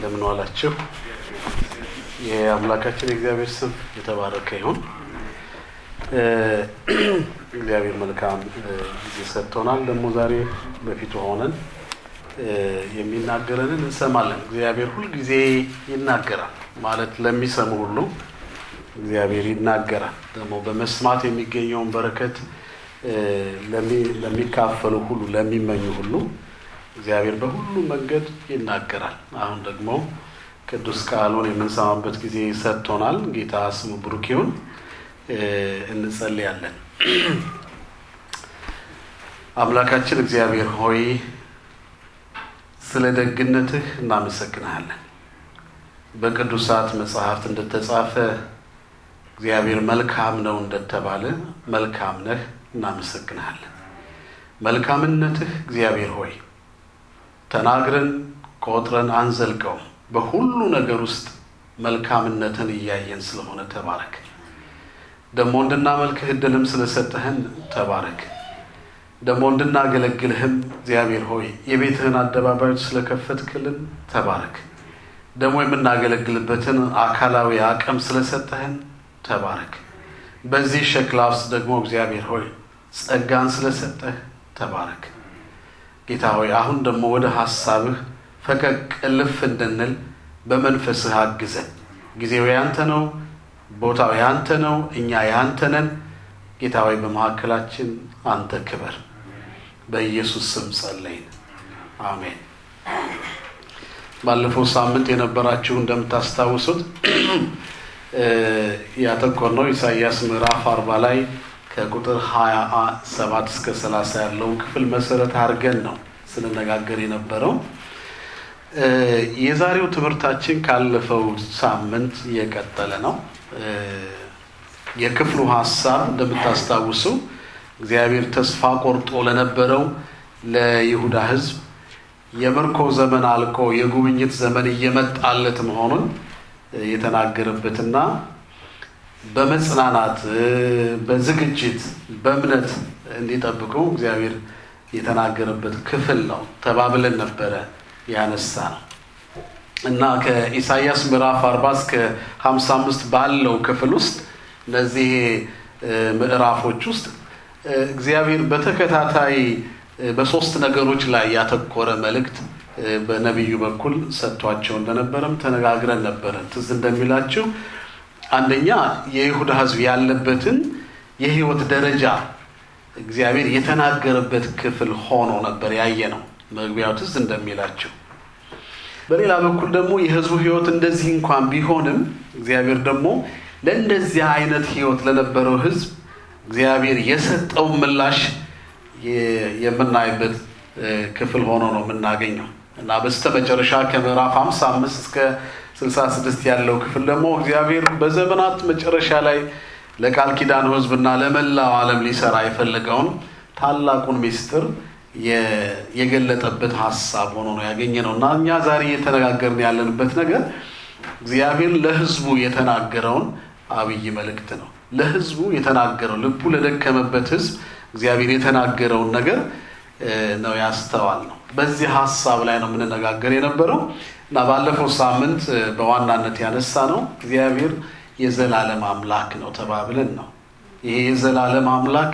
እንደምን ዋላችሁ። የአምላካችን የእግዚአብሔር ስም የተባረከ ይሁን። እግዚአብሔር መልካም ጊዜ ሰጥቶናል። ደግሞ ዛሬ በፊቱ ሆነን የሚናገረንን እንሰማለን። እግዚአብሔር ሁልጊዜ ይናገራል ማለት ለሚሰሙ ሁሉ እግዚአብሔር ይናገራል። ደግሞ በመስማት የሚገኘውን በረከት ለሚካፈሉ ሁሉ ለሚመኙ ሁሉ እግዚአብሔር በሁሉ መንገድ ይናገራል። አሁን ደግሞ ቅዱስ ቃሉን የምንሰማበት ጊዜ ሰጥቶናል። ጌታ ስሙ ብሩክ ይሁን። እንጸልያለን። አምላካችን እግዚአብሔር ሆይ ስለ ደግነትህ እናመሰግንሃለን። በቅዱሳት መጽሐፍት እንደተጻፈ እግዚአብሔር መልካም ነው እንደተባለ መልካም ነህ፣ እናመሰግንሃለን። መልካምነትህ እግዚአብሔር ሆይ ተናግረን ቆጥረን አንዘልቀውም። በሁሉ ነገር ውስጥ መልካምነትን እያየን ስለሆነ ተባረክ። ደግሞ እንድናመልክህ እድልም ስለሰጠህን ተባረክ። ደግሞ እንድናገለግልህም እግዚአብሔር ሆይ የቤትህን አደባባዮች ስለከፈትክልን ተባረክ። ደግሞ የምናገለግልበትን አካላዊ አቅም ስለሰጠህን ተባረክ። በዚህ ሸክላ ውስጥ ደግሞ እግዚአብሔር ሆይ ጸጋን ስለሰጠህ ተባረክ። ጌታ ሆይ አሁን ደግሞ ወደ ሀሳብህ ፈቀቅ እልፍ እንድንል በመንፈስህ አግዘን። ጊዜው ያንተ ነው፣ ቦታው ያንተ ነው፣ እኛ ያንተ ነን። ጌታ ሆይ በመካከላችን አንተ ክበር። በኢየሱስ ስም ጸለይን፣ አሜን። ባለፈው ሳምንት የነበራችሁ እንደምታስታውሱት ያተኮርነው ኢሳይያስ ምዕራፍ አርባ ላይ ከቁጥር ሀያ ሰባት እስከ ሰላሳ ያለውን ክፍል መሰረት አድርገን ነው ስንነጋገር የነበረው። የዛሬው ትምህርታችን ካለፈው ሳምንት የቀጠለ ነው። የክፍሉ ሀሳብ እንደምታስታውሱ እግዚአብሔር ተስፋ ቆርጦ ለነበረው ለይሁዳ ሕዝብ የምርኮ ዘመን አልቆ የጉብኝት ዘመን እየመጣለት መሆኑን የተናገረበትና በመጽናናት በዝግጅት በእምነት እንዲጠብቁ እግዚአብሔር የተናገረበት ክፍል ነው ተባብለን ነበረ ያነሳ ነው እና ከኢሳይያስ ምዕራፍ አርባ እስከ ሀምሳ አምስት ባለው ክፍል ውስጥ እነዚህ ምዕራፎች ውስጥ እግዚአብሔር በተከታታይ በሶስት ነገሮች ላይ ያተኮረ መልእክት በነቢዩ በኩል ሰጥቷቸው እንደነበረም ተነጋግረን ነበረ። ትዝ እንደሚላችሁ አንደኛ የይሁዳ ሕዝብ ያለበትን የህይወት ደረጃ እግዚአብሔር የተናገረበት ክፍል ሆኖ ነበር ያየ ነው። መግቢያው ትዝ እንደሚላቸው በሌላ በኩል ደግሞ የህዝቡ ህይወት እንደዚህ እንኳን ቢሆንም እግዚአብሔር ደግሞ ለእንደዚህ አይነት ህይወት ለነበረው ህዝብ እግዚአብሔር የሰጠው ምላሽ የምናይበት ክፍል ሆኖ ነው የምናገኘው እና በስተመጨረሻ ከምዕራፍ 55 እስከ 66 ያለው ክፍል ደግሞ እግዚአብሔር በዘመናት መጨረሻ ላይ ለቃል ኪዳኑ ህዝብና ለመላው ዓለም ሊሰራ የፈለገውን ታላቁን ሚስጥር የገለጠበት ሀሳብ ሆኖ ነው ያገኘ ነው እና እኛ ዛሬ እየተነጋገርን ያለንበት ነገር እግዚአብሔር ለህዝቡ የተናገረውን አብይ መልእክት ነው። ለህዝቡ የተናገረው ልቡ ለደከመበት ህዝብ እግዚአብሔር የተናገረውን ነገር ነው ያስተዋል ነው። በዚህ ሀሳብ ላይ ነው የምንነጋገር የነበረው እና ባለፈው ሳምንት በዋናነት ያነሳ ነው እግዚአብሔር የዘላለም አምላክ ነው ተባብለን ነው። ይሄ የዘላለም አምላክ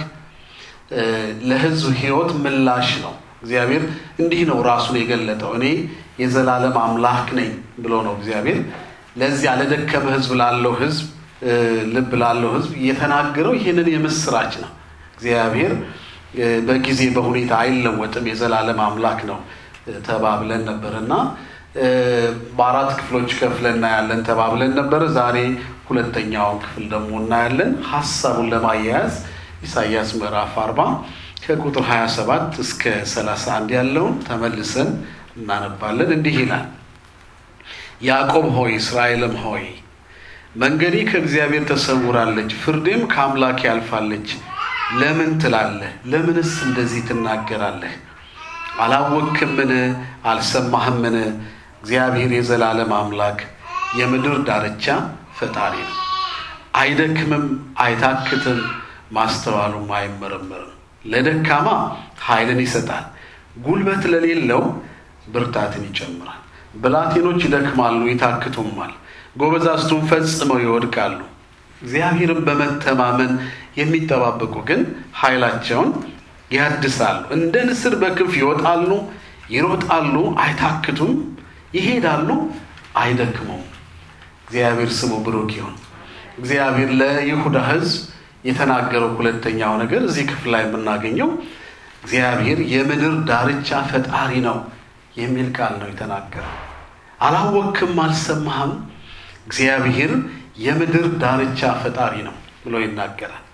ለህዝብ ህይወት ምላሽ ነው። እግዚአብሔር እንዲህ ነው ራሱን የገለጠው። እኔ የዘላለም አምላክ ነኝ ብሎ ነው እግዚአብሔር ለዚያ ለደከመ ህዝብ ላለው ህዝብ ልብ ላለው ህዝብ የተናገረው ይህንን የምስራች ነው። እግዚአብሔር በጊዜ በሁኔታ አይለወጥም፣ የዘላለም አምላክ ነው ተባብለን ነበር እና በአራት ክፍሎች ከፍለን እናያለን ተባብለን ነበር። ዛሬ ሁለተኛውን ክፍል ደግሞ እናያለን። ሀሳቡን ለማያያዝ ኢሳይያስ ምዕራፍ አርባ ከቁጥር 27 እስከ 31 ያለውን ተመልሰን እናነባለን። እንዲህ ይላል፣ ያዕቆብ ሆይ እስራኤልም ሆይ መንገዴ ከእግዚአብሔር ተሰውራለች፣ ፍርዴም ከአምላክ ያልፋለች ለምን ትላለህ? ለምንስ እንደዚህ ትናገራለህ? አላወክምን? አልሰማህምን? እግዚአብሔር የዘላለም አምላክ የምድር ዳርቻ ፈጣሪ ነው። አይደክምም፣ አይታክትም፣ ማስተዋሉም አይመረመርም። ለደካማ ኃይልን ይሰጣል፣ ጉልበት ለሌለው ብርታትን ይጨምራል። ብላቴኖች ይደክማሉ ይታክቱማል፣ ጎበዛዝቱም ፈጽመው ይወድቃሉ። እግዚአብሔርን በመተማመን የሚጠባበቁ ግን ኃይላቸውን ያድሳሉ። እንደ ንስር በክንፍ ይወጣሉ፣ ይሮጣሉ፣ አይታክቱም፣ ይሄዳሉ፣ አይደክሙም። እግዚአብሔር ስሙ ብሩክ ይሁን። እግዚአብሔር ለይሁዳ ሕዝብ የተናገረው ሁለተኛው ነገር እዚህ ክፍል ላይ የምናገኘው እግዚአብሔር የምድር ዳርቻ ፈጣሪ ነው የሚል ቃል ነው የተናገረው። አላወክም፣ አልሰማህም? እግዚአብሔር የምድር ዳርቻ ፈጣሪ ነው ብሎ ይናገራል።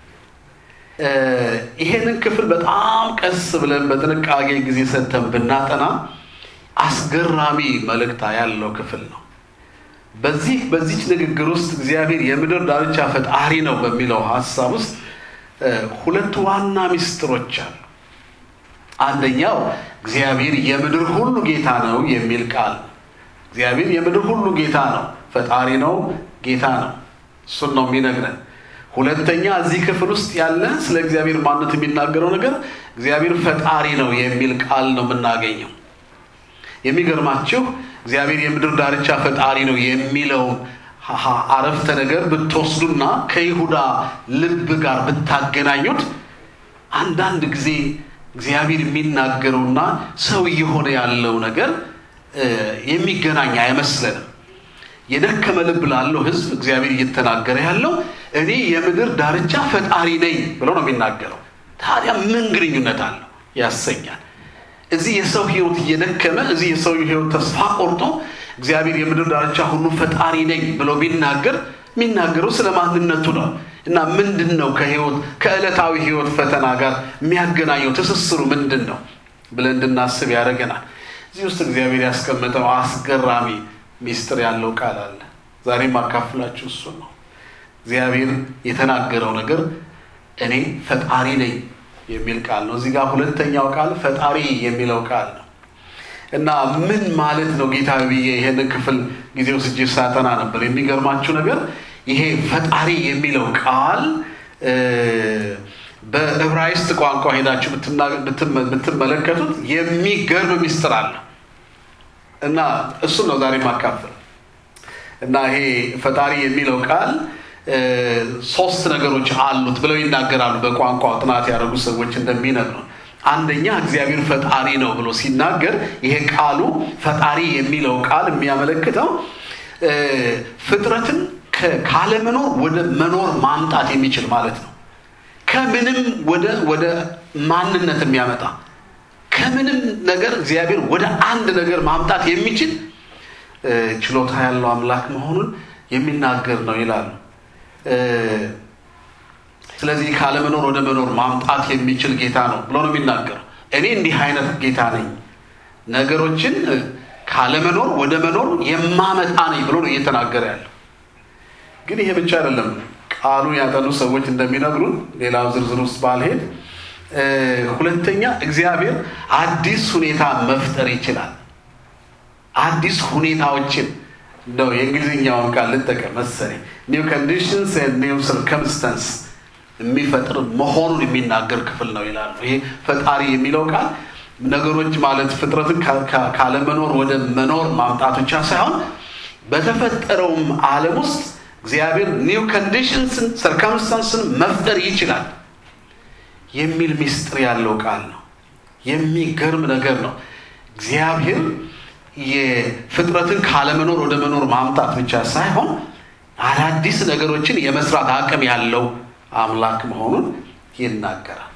ይሄንን ክፍል በጣም ቀስ ብለን በጥንቃቄ ጊዜ ሰጥተን ብናጠና አስገራሚ መልእክታ ያለው ክፍል ነው። በዚህ በዚች ንግግር ውስጥ እግዚአብሔር የምድር ዳርቻ ፈጣሪ ነው በሚለው ሀሳብ ውስጥ ሁለት ዋና ምስጢሮች አሉ። አንደኛው እግዚአብሔር የምድር ሁሉ ጌታ ነው የሚል ቃል ነው። እግዚአብሔር የምድር ሁሉ ጌታ ነው፣ ፈጣሪ ነው፣ ጌታ ነው። እሱን ነው የሚነግረን። ሁለተኛ እዚህ ክፍል ውስጥ ያለ ስለ እግዚአብሔር ማንነት የሚናገረው ነገር እግዚአብሔር ፈጣሪ ነው የሚል ቃል ነው የምናገኘው። የሚገርማችሁ እግዚአብሔር የምድር ዳርቻ ፈጣሪ ነው የሚለውን አረፍተ ነገር ብትወስዱና ከይሁዳ ልብ ጋር ብታገናኙት አንዳንድ ጊዜ እግዚአብሔር የሚናገረውና ሰው እየሆነ ያለው ነገር የሚገናኝ አይመስለንም። የደከመ ልብ ላለው ሕዝብ እግዚአብሔር እየተናገረ ያለው እኔ የምድር ዳርቻ ፈጣሪ ነኝ ብሎ ነው የሚናገረው። ታዲያ ምን ግንኙነት አለው ያሰኛል። እዚህ የሰው ህይወት እየደከመ እዚህ የሰው ህይወት ተስፋ ቆርጦ እግዚአብሔር የምድር ዳርቻ ሁሉ ፈጣሪ ነኝ ብሎ ቢናገር የሚናገረው ስለ ማንነቱ ነው እና ምንድን ነው ከህይወት ከዕለታዊ ህይወት ፈተና ጋር የሚያገናኘው ትስስሩ ምንድን ነው ብለን እንድናስብ ያደርገናል። እዚህ ውስጥ እግዚአብሔር ያስቀመጠው አስገራሚ ሚስጥር ያለው ቃል አለ። ዛሬም አካፍላችሁ እሱ ነው። እግዚአብሔር የተናገረው ነገር እኔ ፈጣሪ ነኝ የሚል ቃል ነው። እዚህ ጋር ሁለተኛው ቃል ፈጣሪ የሚለው ቃል ነው እና ምን ማለት ነው ጌታ ብዬ ይሄንን ክፍል ጊዜ ወስጄ ሳጠና ነበር። የሚገርማችሁ ነገር ይሄ ፈጣሪ የሚለው ቃል በዕብራይስጥ ቋንቋ ሄዳችሁ ብትመለከቱት የሚገርም ሚስጥር አለ እና እሱን ነው ዛሬ ማካፈል እና ይሄ ፈጣሪ የሚለው ቃል ሶስት ነገሮች አሉት ብለው ይናገራሉ። በቋንቋ ጥናት ያደረጉ ሰዎች እንደሚነግሩ አንደኛ እግዚአብሔር ፈጣሪ ነው ብሎ ሲናገር ይሄ ቃሉ ፈጣሪ የሚለው ቃል የሚያመለክተው ፍጥረትን ካለመኖር ወደ መኖር ማምጣት የሚችል ማለት ነው። ከምንም ወደ ወደ ማንነት የሚያመጣ ከምንም ነገር እግዚአብሔር ወደ አንድ ነገር ማምጣት የሚችል ችሎታ ያለው አምላክ መሆኑን የሚናገር ነው ይላሉ። ስለዚህ ካለመኖር ወደ መኖር ማምጣት የሚችል ጌታ ነው ብሎ ነው የሚናገረው። እኔ እንዲህ አይነት ጌታ ነኝ፣ ነገሮችን ካለመኖር ወደ መኖር የማመጣ ነኝ ብሎ ነው እየተናገረ ያለው። ግን ይሄ ብቻ አይደለም። ቃሉን ያጠኑ ሰዎች እንደሚነግሩን ሌላው ዝርዝር ውስጥ ባልሄድ፣ ሁለተኛ እግዚአብሔር አዲስ ሁኔታ መፍጠር ይችላል። አዲስ ሁኔታዎችን እንደው የእንግሊዝኛውን ቃል ልጠቀም መሰለኝ ኒው ኮንዲሽንስ ኒው ሰርከምስተንስ የሚፈጥር መሆኑን የሚናገር ክፍል ነው ይላሉ። ይሄ ፈጣሪ የሚለው ቃል ነገሮች ማለት ፍጥረትን ካለመኖር ወደ መኖር ማምጣት ብቻ ሳይሆን በተፈጠረውም ዓለም ውስጥ እግዚአብሔር ኒው ኮንዲሽንስን ሰርከምስተንስን መፍጠር ይችላል የሚል ሚስጥር ያለው ቃል ነው። የሚገርም ነገር ነው። እግዚአብሔር የፍጥረትን ካለመኖር ወደ መኖር ማምጣት ብቻ ሳይሆን አዳዲስ ነገሮችን የመስራት አቅም ያለው አምላክ መሆኑን ይናገራል።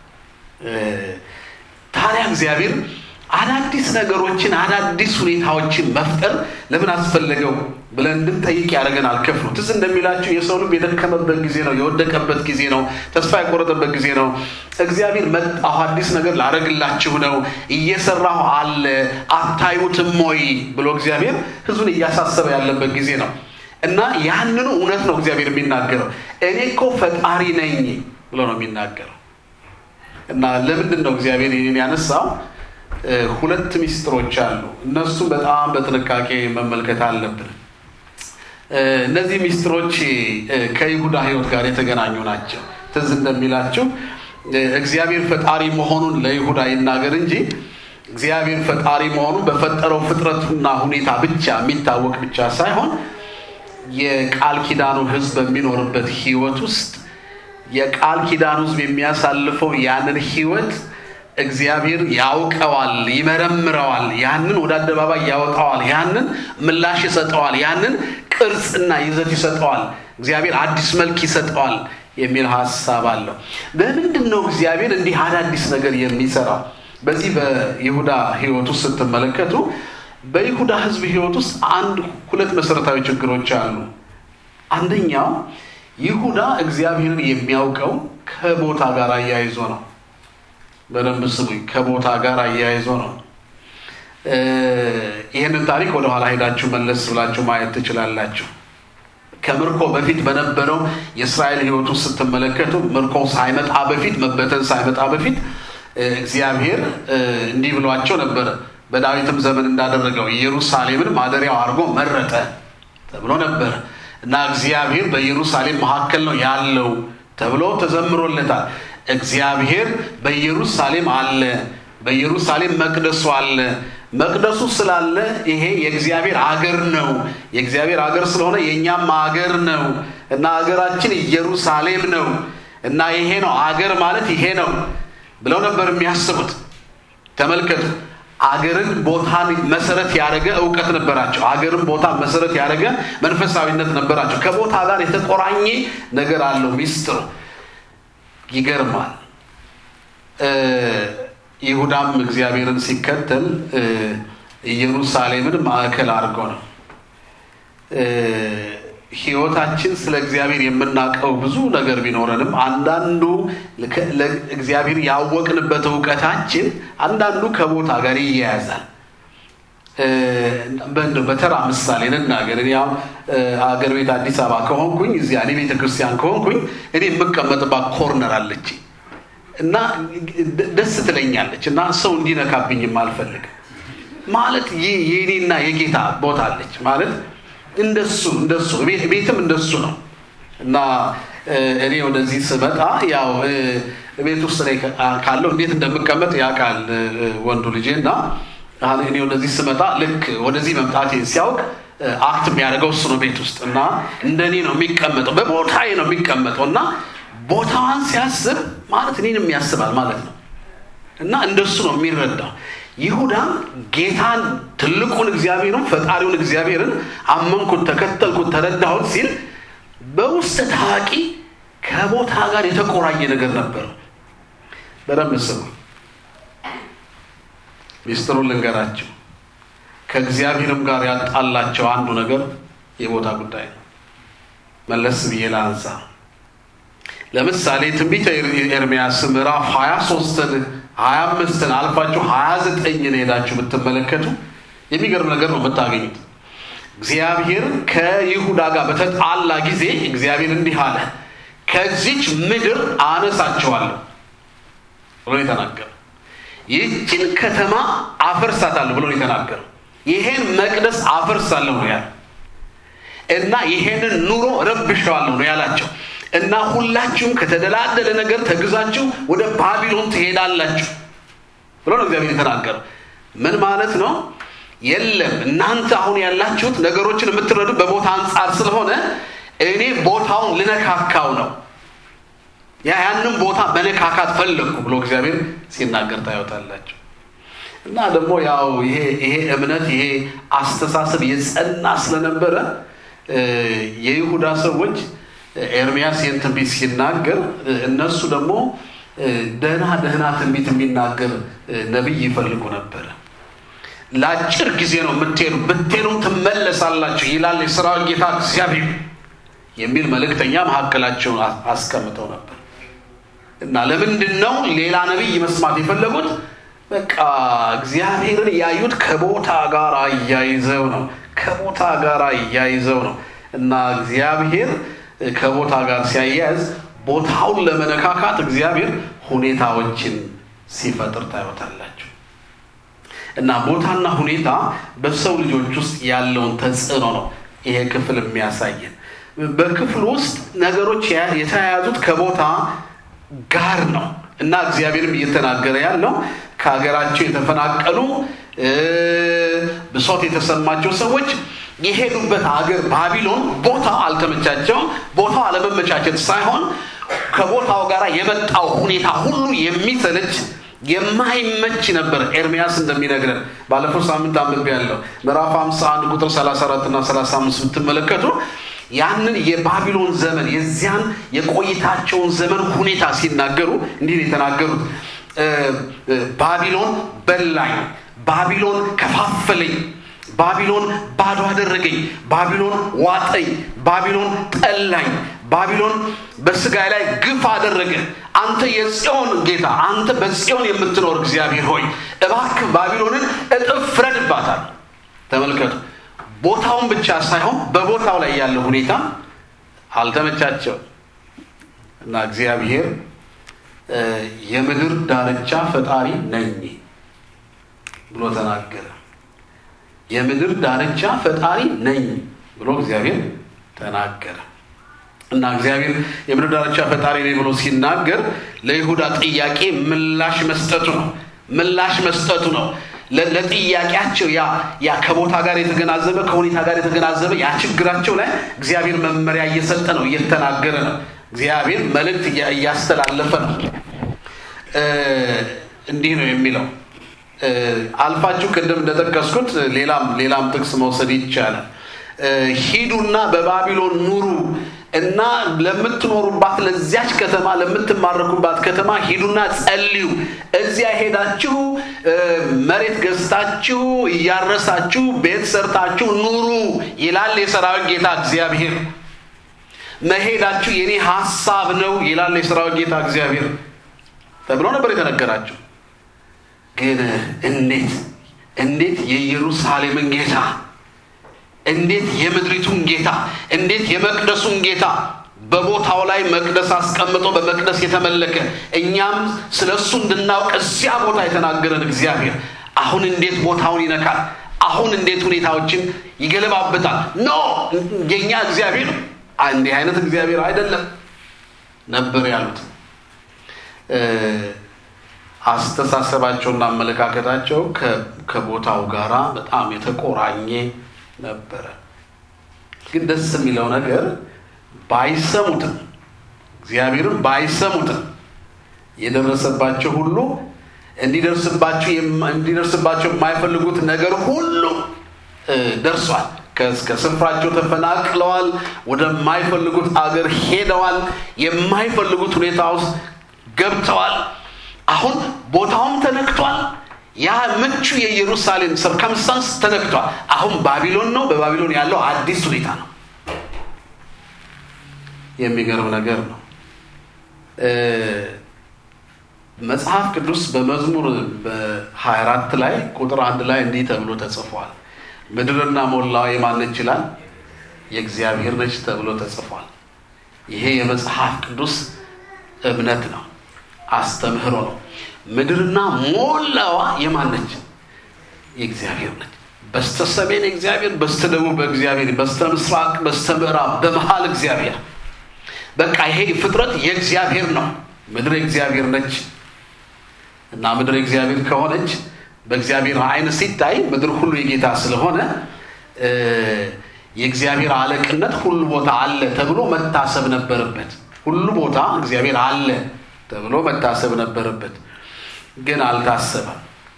ታዲያ እግዚአብሔር አዳዲስ ነገሮችን አዳዲስ ሁኔታዎችን መፍጠር ለምን አስፈለገው ብለን እንድንጠይቅ ያደርገናል። ክፍሉ ትዝ እንደሚላችሁ የሰው ልብ የደከመበት ጊዜ ነው፣ የወደቀበት ጊዜ ነው፣ ተስፋ የቆረጠበት ጊዜ ነው። እግዚአብሔር መጣሁ፣ አዲስ ነገር ላደርግላችሁ ነው፣ እየሰራሁ አለ፣ አታዩትም ወይ ብሎ እግዚአብሔር ሕዝቡን እያሳሰበ ያለበት ጊዜ ነው እና ያንኑ እውነት ነው እግዚአብሔር የሚናገረው። እኔ እኮ ፈጣሪ ነኝ ብሎ ነው የሚናገረው። እና ለምንድን ነው እግዚአብሔር ይህን ያነሳው? ሁለት ሚስጥሮች አሉ። እነሱም በጣም በጥንቃቄ መመልከት አለብን። እነዚህ ሚስጥሮች ከይሁዳ ሕይወት ጋር የተገናኙ ናቸው። ትዝ እንደሚላችሁ እግዚአብሔር ፈጣሪ መሆኑን ለይሁዳ ይናገር እንጂ እግዚአብሔር ፈጣሪ መሆኑ በፈጠረው ፍጥረቱና ሁኔታ ብቻ የሚታወቅ ብቻ ሳይሆን የቃል ኪዳኑ ሕዝብ በሚኖርበት ህይወት ውስጥ የቃል ኪዳኑ ሕዝብ የሚያሳልፈው ያንን ህይወት እግዚአብሔር ያውቀዋል፣ ይመረምረዋል፣ ያንን ወደ አደባባይ ያወጣዋል፣ ያንን ምላሽ ይሰጠዋል፣ ያንን ቅርጽና ይዘት ይሰጠዋል፣ እግዚአብሔር አዲስ መልክ ይሰጠዋል የሚል ሀሳብ አለው። በምንድን ነው እግዚአብሔር እንዲህ አዳዲስ ነገር የሚሰራው? በዚህ በይሁዳ ህይወት ውስጥ ስትመለከቱ በይሁዳ ህዝብ ህይወት ውስጥ አንድ ሁለት መሰረታዊ ችግሮች አሉ። አንደኛው ይሁዳ እግዚአብሔርን የሚያውቀው ከቦታ ጋር አያይዞ ነው። በደንብ ስሙኝ። ከቦታ ጋር አያይዞ ነው። ይህንን ታሪክ ወደኋላ ሄዳችሁ መለስ ብላችሁ ማየት ትችላላችሁ። ከምርኮ በፊት በነበረው የእስራኤል ህይወት ውስጥ ስትመለከቱ ምርኮ ሳይመጣ በፊት መበተን ሳይመጣ በፊት እግዚአብሔር እንዲህ ብሏቸው ነበረ። በዳዊትም ዘመን እንዳደረገው ኢየሩሳሌምን ማደሪያው አድርጎ መረጠ ተብሎ ነበረ እና እግዚአብሔር በኢየሩሳሌም መካከል ነው ያለው ተብሎ ተዘምሮለታል። እግዚአብሔር በኢየሩሳሌም አለ። በኢየሩሳሌም መቅደሱ አለ። መቅደሱ ስላለ ይሄ የእግዚአብሔር አገር ነው። የእግዚአብሔር አገር ስለሆነ የእኛም አገር ነው እና አገራችን ኢየሩሳሌም ነው እና ይሄ ነው አገር ማለት ይሄ ነው ብለው ነበር የሚያስቡት። ተመልከቱ። አገርን ቦታን መሰረት ያደረገ እውቀት ነበራቸው። አገርን ቦታ መሰረት ያደረገ መንፈሳዊነት ነበራቸው። ከቦታ ጋር የተቆራኘ ነገር አለው ሚስጥሩ። ይገርማል። ይሁዳም እግዚአብሔርን ሲከተል ኢየሩሳሌምን ማዕከል አድርጎ ነው። ሕይወታችን ስለ እግዚአብሔር የምናውቀው ብዙ ነገር ቢኖረንም አንዳንዱ እግዚአብሔር ያወቅንበት እውቀታችን አንዳንዱ ከቦታ ጋር ይያያዛል። በተራ ምሳሌ እንናገር። እኔ ያው አገር ቤት አዲስ አበባ ከሆንኩኝ እዚያ እኔ ቤተ ክርስቲያን ከሆንኩኝ እኔ የምቀመጥባት ኮርነር አለች እና ደስ ትለኛለች እና ሰው እንዲነካብኝም አልፈልግም። ማለት የእኔና የጌታ ቦታ አለች ማለት እንደሱ እንደሱ ቤትም እንደሱ ነው እና እኔ ወደዚህ ስመጣ ያው ቤት ውስጥ ላይ ካለው እንዴት እንደምቀመጥ ያውቃል ወንዱ ልጄ እና እኔ ወደዚህ ስመጣ ልክ ወደዚህ መምጣቴ ሲያውቅ አክት የሚያደርገው እሱ ነው ቤት ውስጥ እና እንደኔ ነው የሚቀመጠው በቦታዬ ነው የሚቀመጠው እና ቦታዋን ሲያስብ ማለት እኔንም ያስባል ማለት ነው እና እንደሱ ነው የሚረዳው ይሁዳም ጌታን ትልቁን እግዚአብሔርን ፈጣሪውን እግዚአብሔርን አመንኩት፣ ተከተልኩት፣ ተረዳሁት ሲል በውስጥ ታዋቂ ከቦታ ጋር የተቆራኘ ነገር ነበር። በደንብ ስሙ። ሚስጥሩን ልንገራቸው። ከእግዚአብሔርም ጋር ያጣላቸው አንዱ ነገር የቦታ ጉዳይ ነው። መለስ ብዬ ላንሳ። ለምሳሌ ትንቢተ ኤርምያስ ምዕራፍ 23ን 25ን አልፋችሁ 29ን ሄዳችሁ ብትመለከቱ የሚገርም ነገር ነው የምታገኙት። እግዚአብሔር ከይሁዳ ጋር በተጣላ ጊዜ እግዚአብሔር እንዲህ አለ፣ ከዚች ምድር አነሳቸዋለሁ ብሎ የተናገረ ይህችን ከተማ አፈርሳታለሁ ብሎ የተናገረ ይሄን መቅደስ አፈርሳለሁ ነው ያለ እና ይሄንን ኑሮ ረብሸዋለሁ ነው ያላቸው እና ሁላችሁም ከተደላደለ ነገር ተግዛችሁ ወደ ባቢሎን ትሄዳላችሁ ብሎ ነው እግዚአብሔር የተናገረው። ምን ማለት ነው? የለም እናንተ አሁን ያላችሁት ነገሮችን የምትረዱ በቦታ አንጻር ስለሆነ እኔ ቦታውን ልነካካው ነው ያ ያንን ቦታ መነካካት ፈለግኩ ብሎ እግዚአብሔር ሲናገር ታዩታላችሁ። እና ደግሞ ያው ይሄ ይሄ እምነት ይሄ አስተሳሰብ የጸና ስለነበረ የይሁዳ ሰዎች ኤርሚያስ ይህን ትንቢት ሲናገር እነሱ ደግሞ ደህና ደህና ትንቢት የሚናገር ነቢይ ይፈልጉ ነበረ። ለአጭር ጊዜ ነው የምትሄዱ፣ ብትሄዱም ትመለሳላችሁ ይላል የሰራዊት ጌታ እግዚአብሔር የሚል መልእክተኛ መካከላቸውን አስቀምጠው ነበር። እና ለምንድን ነው ሌላ ነቢይ መስማት የፈለጉት? በቃ እግዚአብሔርን ያዩት ከቦታ ጋር አያይዘው ነው። ከቦታ ጋር አያይዘው ነው እና እግዚአብሔር ከቦታ ጋር ሲያያዝ ቦታውን ለመነካካት እግዚአብሔር ሁኔታዎችን ሲፈጥር ታዩታላችሁ። እና ቦታና ሁኔታ በሰው ልጆች ውስጥ ያለውን ተጽዕኖ ነው ይሄ ክፍል የሚያሳየን። በክፍል ውስጥ ነገሮች የተያያዙት ከቦታ ጋር ነው እና እግዚአብሔርም እየተናገረ ያለው ከሀገራቸው የተፈናቀሉ ብሶት የተሰማቸው ሰዎች የሄዱበት ሀገር ባቢሎን ቦታው አልተመቻቸውም። ቦታው አለመመቻቸት ሳይሆን ከቦታው ጋር የመጣው ሁኔታ ሁሉ የሚሰለች የማይመች ነበር። ኤርሚያስ እንደሚነግረን ባለፈው ሳምንት አንብቤ ያለው ምዕራፍ 51 ቁጥር 34 እና 35 ብትመለከቱ ያንን የባቢሎን ዘመን የዚያን የቆይታቸውን ዘመን ሁኔታ ሲናገሩ እንዲህ ነው የተናገሩት። ባቢሎን በላኝ፣ ባቢሎን ከፋፈለኝ፣ ባቢሎን ባዶ አደረገኝ፣ ባቢሎን ዋጠኝ፣ ባቢሎን ጠላኝ፣ ባቢሎን በስጋ ላይ ግፍ አደረገ። አንተ የጽዮን ጌታ፣ አንተ በጽዮን የምትኖር እግዚአብሔር ሆይ እባክህ ባቢሎንን እጥፍ ፍረድባታል። ተመልከቱ። ቦታውን ብቻ ሳይሆን በቦታው ላይ ያለው ሁኔታ አልተመቻቸው እና እግዚአብሔር የምድር ዳርቻ ፈጣሪ ነኝ ብሎ ተናገረ። የምድር ዳርቻ ፈጣሪ ነኝ ብሎ እግዚአብሔር ተናገረ እና እግዚአብሔር የምድር ዳርቻ ፈጣሪ ነኝ ብሎ ሲናገር ለይሁዳ ጥያቄ ምላሽ መስጠቱ ነው። ምላሽ መስጠቱ ነው። ለጥያቄያቸው ያ ያ ከቦታ ጋር የተገናዘበ ከሁኔታ ጋር የተገናዘበ ያ ችግራቸው ላይ እግዚአብሔር መመሪያ እየሰጠ ነው፣ እየተናገረ ነው። እግዚአብሔር መልእክት እያስተላለፈ ነው። እንዲህ ነው የሚለው አልፋችሁ ቅድም እንደጠቀስኩት ሌላም ሌላም ጥቅስ መውሰድ ይቻላል። ሂዱና በባቢሎን ኑሩ እና ለምትኖሩባት ለዚያች ከተማ ለምትማረኩባት ከተማ ሂዱና ጸልዩ። እዚያ ሄዳችሁ መሬት ገዝታችሁ እያረሳችሁ ቤት ሰርታችሁ ኑሩ ይላል የሰራዊት ጌታ እግዚአብሔር። መሄዳችሁ የኔ ሀሳብ ነው ይላል የሰራዊት ጌታ እግዚአብሔር ተብሎ ነበር የተነገራቸው። ግን እንዴት እንዴት የኢየሩሳሌምን ጌታ እንዴት የምድሪቱን ጌታ እንዴት የመቅደሱን ጌታ በቦታው ላይ መቅደስ አስቀምጦ በመቅደስ የተመለከ እኛም ስለ እሱ እንድናውቅ እዚያ ቦታ የተናገረን እግዚአብሔር አሁን እንዴት ቦታውን ይነካል? አሁን እንዴት ሁኔታዎችን ይገለባበታል? ኖ የእኛ እግዚአብሔር እንዲህ አይነት እግዚአብሔር አይደለም ነበር ያሉት። አስተሳሰባቸውና አመለካከታቸው ከቦታው ጋራ በጣም የተቆራኘ ነበረ። ግን ደስ የሚለው ነገር ባይሰሙትም እግዚአብሔርን ባይሰሙትም የደረሰባቸው ሁሉ እንዲደርስባቸው እንዲደርስባቸው የማይፈልጉት ነገር ሁሉ ደርሷል። ከስፍራቸው ተፈናቅለዋል። ወደማይፈልጉት አገር ሄደዋል። የማይፈልጉት ሁኔታ ውስጥ ገብተዋል። አሁን ቦታውም ተነክቷል። ያ ምቹ የኢየሩሳሌም ሰርከምስታንስ ተነክቷል። አሁን ባቢሎን ነው። በባቢሎን ያለው አዲስ ሁኔታ ነው። የሚገርም ነገር ነው። መጽሐፍ ቅዱስ በመዝሙር በ24 ላይ ቁጥር አንድ ላይ እንዲህ ተብሎ ተጽፏል። ምድርና ሞላዋ የማን ነች ይላል? የእግዚአብሔር ነች ተብሎ ተጽፏል። ይሄ የመጽሐፍ ቅዱስ እምነት ነው፣ አስተምህሮ ነው። ምድርና ሞላዋ የማን ነች? የእግዚአብሔር ነች። በስተ ሰሜን እግዚአብሔር፣ በስተ ደቡብ እግዚአብሔር፣ በስተ ምስራቅ፣ በስተ ምዕራብ፣ በመሃል እግዚአብሔር። በቃ ይሄ ፍጥረት የእግዚአብሔር ነው። ምድር የእግዚአብሔር ነች እና ምድር የእግዚአብሔር ከሆነች በእግዚአብሔር ዓይን ሲታይ ምድር ሁሉ የጌታ ስለሆነ የእግዚአብሔር አለቅነት ሁሉ ቦታ አለ ተብሎ መታሰብ ነበረበት። ሁሉ ቦታ እግዚአብሔር አለ ተብሎ መታሰብ ነበረበት፣ ግን አልታሰበም።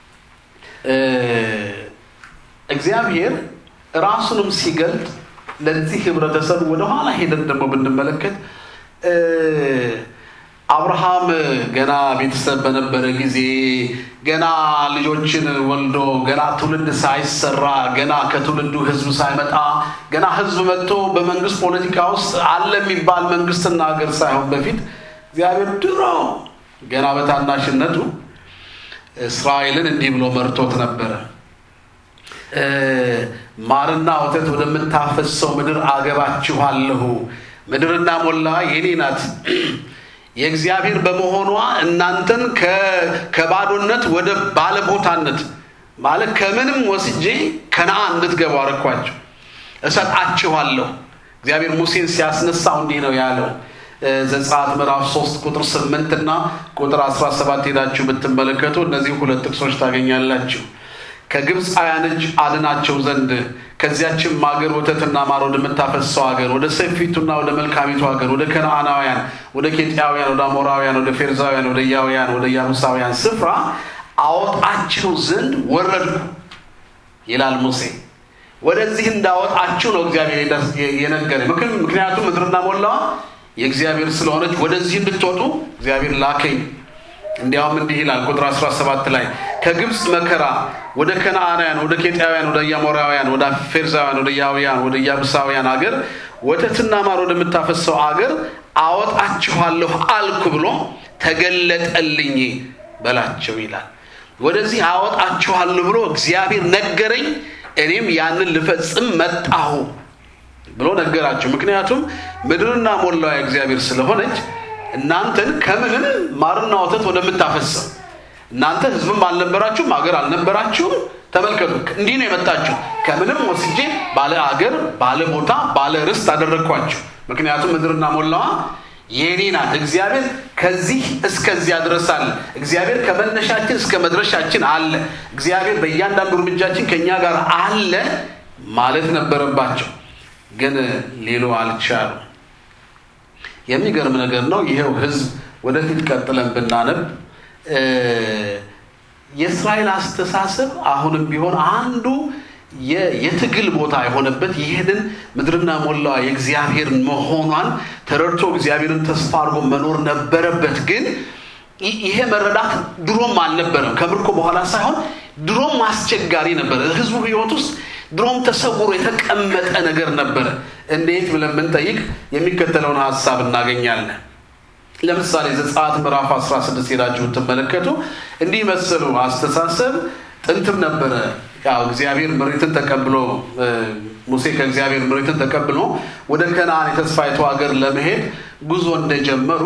እግዚአብሔር ራሱንም ሲገልጥ ለዚህ ህብረተሰብ ወደኋላ ሄደን ደግሞ ብንመለከት አብርሃም ገና ቤተሰብ በነበረ ጊዜ ገና ልጆችን ወልዶ ገና ትውልድ ሳይሰራ ገና ከትውልዱ ህዝብ ሳይመጣ ገና ህዝብ መጥቶ በመንግስት ፖለቲካ ውስጥ አለ የሚባል መንግስትና ሀገር ሳይሆን በፊት እግዚአብሔር ድሮ ገና በታናሽነቱ እስራኤልን እንዲህ ብሎ መርቶት ነበረ። ማርና ወተት ወደምታፈሰው ምድር አገባችኋለሁ። ምድርና ሞላ የኔ ናት የእግዚአብሔር በመሆኗ እናንተን ከባዶነት ወደ ባለቦታነት ማለት ከምንም ወስጄ ከነአን እንድትገቡ አረኳቸው፣ እሰጣችኋለሁ። እግዚአብሔር ሙሴን ሲያስነሳው እንዲህ ነው ያለው፣ ዘጸአት ምዕራፍ 3 ቁጥር 8 እና ቁጥር 17 ሄዳችሁ ብትመለከቱ እነዚህ ሁለት ጥቅሶች ታገኛላችሁ። ከግብፃውያን እጅ አድናቸው ዘንድ ከዚያችም ሀገር ወተትና ማር ወደምታፈሰው ሀገር ወደ ሰፊቱና ወደ መልካሚቱ ሀገር ወደ ከነዓናውያን፣ ወደ ኬጢያውያን፣ ወደ አሞራውያን፣ ወደ ፌርዛውያን፣ ወደ ያውያን፣ ወደ ያቡሳውያን ስፍራ አወጣቸው ዘንድ ወረድኩ ይላል ሙሴ። ወደዚህ እንዳወጣችሁ ነው እግዚአብሔር የነገረኝ። ምክንያቱም ምድርና ሞላዋ የእግዚአብሔር ስለሆነች ወደዚህ እንድትወጡ እግዚአብሔር ላከኝ። እንዲያውም እንዲህ ይላል ቁጥር 17 ላይ ከግብፅ መከራ ወደ ከነዓናውያን፣ ወደ ኬጢያውያን፣ ወደ አሞራውያን፣ ወደ ፌርዛውያን፣ ወደ ያውያን፣ ወደ ያቡሳውያን አገር ወተትና ማር ወደምታፈሰው አገር አወጣችኋለሁ አልኩ ብሎ ተገለጠልኝ በላቸው ይላል። ወደዚህ አወጣችኋለሁ ብሎ እግዚአብሔር ነገረኝ፣ እኔም ያንን ልፈጽም መጣሁ ብሎ ነገራቸው። ምክንያቱም ምድርና ሞላዋ እግዚአብሔር ስለሆነች እናንተን ከምንም ማርና ወተት ወደምታፈሰው እናንተ ሕዝብም አልነበራችሁም አገር አልነበራችሁም። ተመልከቱ፣ እንዲህ ነው የመጣችሁ። ከምንም ወስጄ ባለ አገር፣ ባለ ቦታ፣ ባለ ርስት አደረግኳችሁ። ምክንያቱም ምድርና ሞላዋ የኔ ናት። እግዚአብሔር ከዚህ እስከዚያ ድረስ አለ። እግዚአብሔር ከመነሻችን እስከ መድረሻችን አለ። እግዚአብሔር በእያንዳንዱ እርምጃችን ከእኛ ጋር አለ ማለት ነበረባቸው፣ ግን ሊሉ አልቻሉ። የሚገርም ነገር ነው። ይሄው ህዝብ ወደፊት ቀጥለን ብናነብ የእስራኤል አስተሳሰብ አሁንም ቢሆን አንዱ የትግል ቦታ የሆነበት ይህንን ምድርና ሞላዋ የእግዚአብሔር መሆኗን ተረድቶ እግዚአብሔርን ተስፋ አድርጎ መኖር ነበረበት። ግን ይሄ መረዳት ድሮም አልነበረም። ከምርኮ በኋላ ሳይሆን ድሮም አስቸጋሪ ነበረ። ህዝቡ ህይወት ውስጥ ድሮም ተሰውሮ የተቀመጠ ነገር ነበረ። እንዴት ብለን ብንጠይቅ የሚከተለውን ሀሳብ እናገኛለን። ለምሳሌ ዘጸአት ምዕራፍ 16 ሄዳችሁ ብትመለከቱ እንዲህ መሰሉ አስተሳሰብ ጥንትም ነበረ። ያው እግዚአብሔር ምሪትን ተቀብሎ ሙሴ ከእግዚአብሔር ምሪትን ተቀብሎ ወደ ከነዓን የተስፋይቱ ሀገር ለመሄድ ጉዞ እንደጀመሩ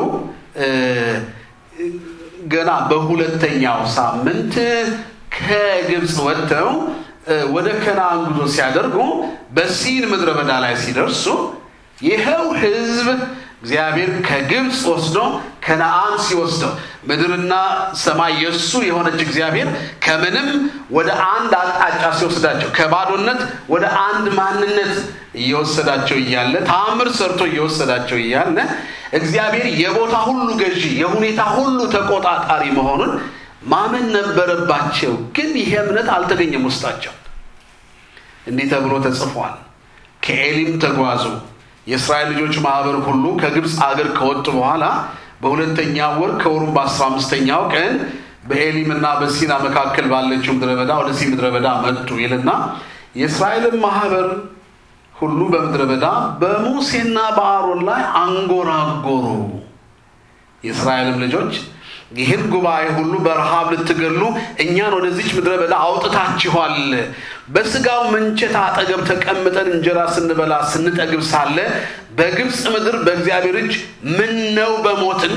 ገና በሁለተኛው ሳምንት ከግብፅ ወጥተው ወደ ከነዓን ጉዞ ሲያደርጉ በሲን ምድረ በዳ ላይ ሲደርሱ ይኸው ህዝብ እግዚአብሔር ከግብፅ ወስዶ ከነዓን ሲወስደው ምድርና ሰማይ የእሱ የሆነች እግዚአብሔር ከምንም ወደ አንድ አቅጣጫ ሲወስዳቸው ከባዶነት ወደ አንድ ማንነት እየወሰዳቸው እያለ ተአምር ሰርቶ እየወሰዳቸው እያለ እግዚአብሔር የቦታ ሁሉ ገዢ፣ የሁኔታ ሁሉ ተቆጣጣሪ መሆኑን ማመን ነበረባቸው። ግን ይሄ እምነት አልተገኘም ውስጣቸው። እንዲህ ተብሎ ተጽፏል። ከኤሊም ተጓዙ የእስራኤል ልጆች ማህበር ሁሉ ከግብፅ አገር ከወጡ በኋላ በሁለተኛው ወር ከወሩም በአስራ አምስተኛው ቀን በኤሊም እና በሲና መካከል ባለችው ምድረ በዳ ወደ ሲ ምድረ በዳ መጡ ይልና የእስራኤልን ማህበር ሁሉ በምድረ በዳ በሙሴና በአሮን ላይ አንጎራጎሩ። የእስራኤልም ልጆች ይህን ጉባኤ ሁሉ በረሃብ ልትገሉ እኛን ወደዚች ምድረ በዳ አውጥታችኋል። በስጋው ምንቸት አጠገብ ተቀምጠን እንጀራ ስንበላ ስንጠግብ ሳለ በግብፅ ምድር በእግዚአብሔር እጅ ምን ነው በሞትን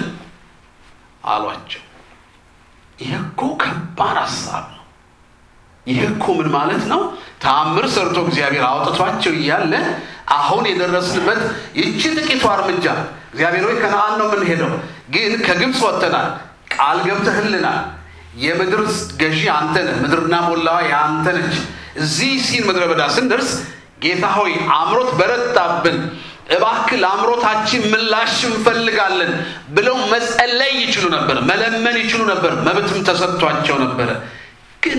አሏቸው። ይህ እኮ ከባድ ሀሳብ ነው። ይህ እኮ ምን ማለት ነው? ተአምር ሰርቶ እግዚአብሔር አውጥቷቸው እያለ አሁን የደረስንበት ይቺ ጥቂቷ እርምጃ እግዚአብሔር ሆይ ከነዓን ነው የምንሄደው፣ ግን ከግብፅ ወጥተናል ቃል ገብተህልናል። የምድር ገዢ አንተ ነህ። ምድርና ሞላዋ የአንተ ነች። እዚህ ሲን ምድረ በዳ ስንደርስ ጌታ ሆይ አምሮት በረታብን፣ እባክህ ለአምሮታችን ምላሽ እንፈልጋለን ብለው መጸለይ ይችሉ ነበር፣ መለመን ይችሉ ነበር፣ መብትም ተሰጥቷቸው ነበረ። ግን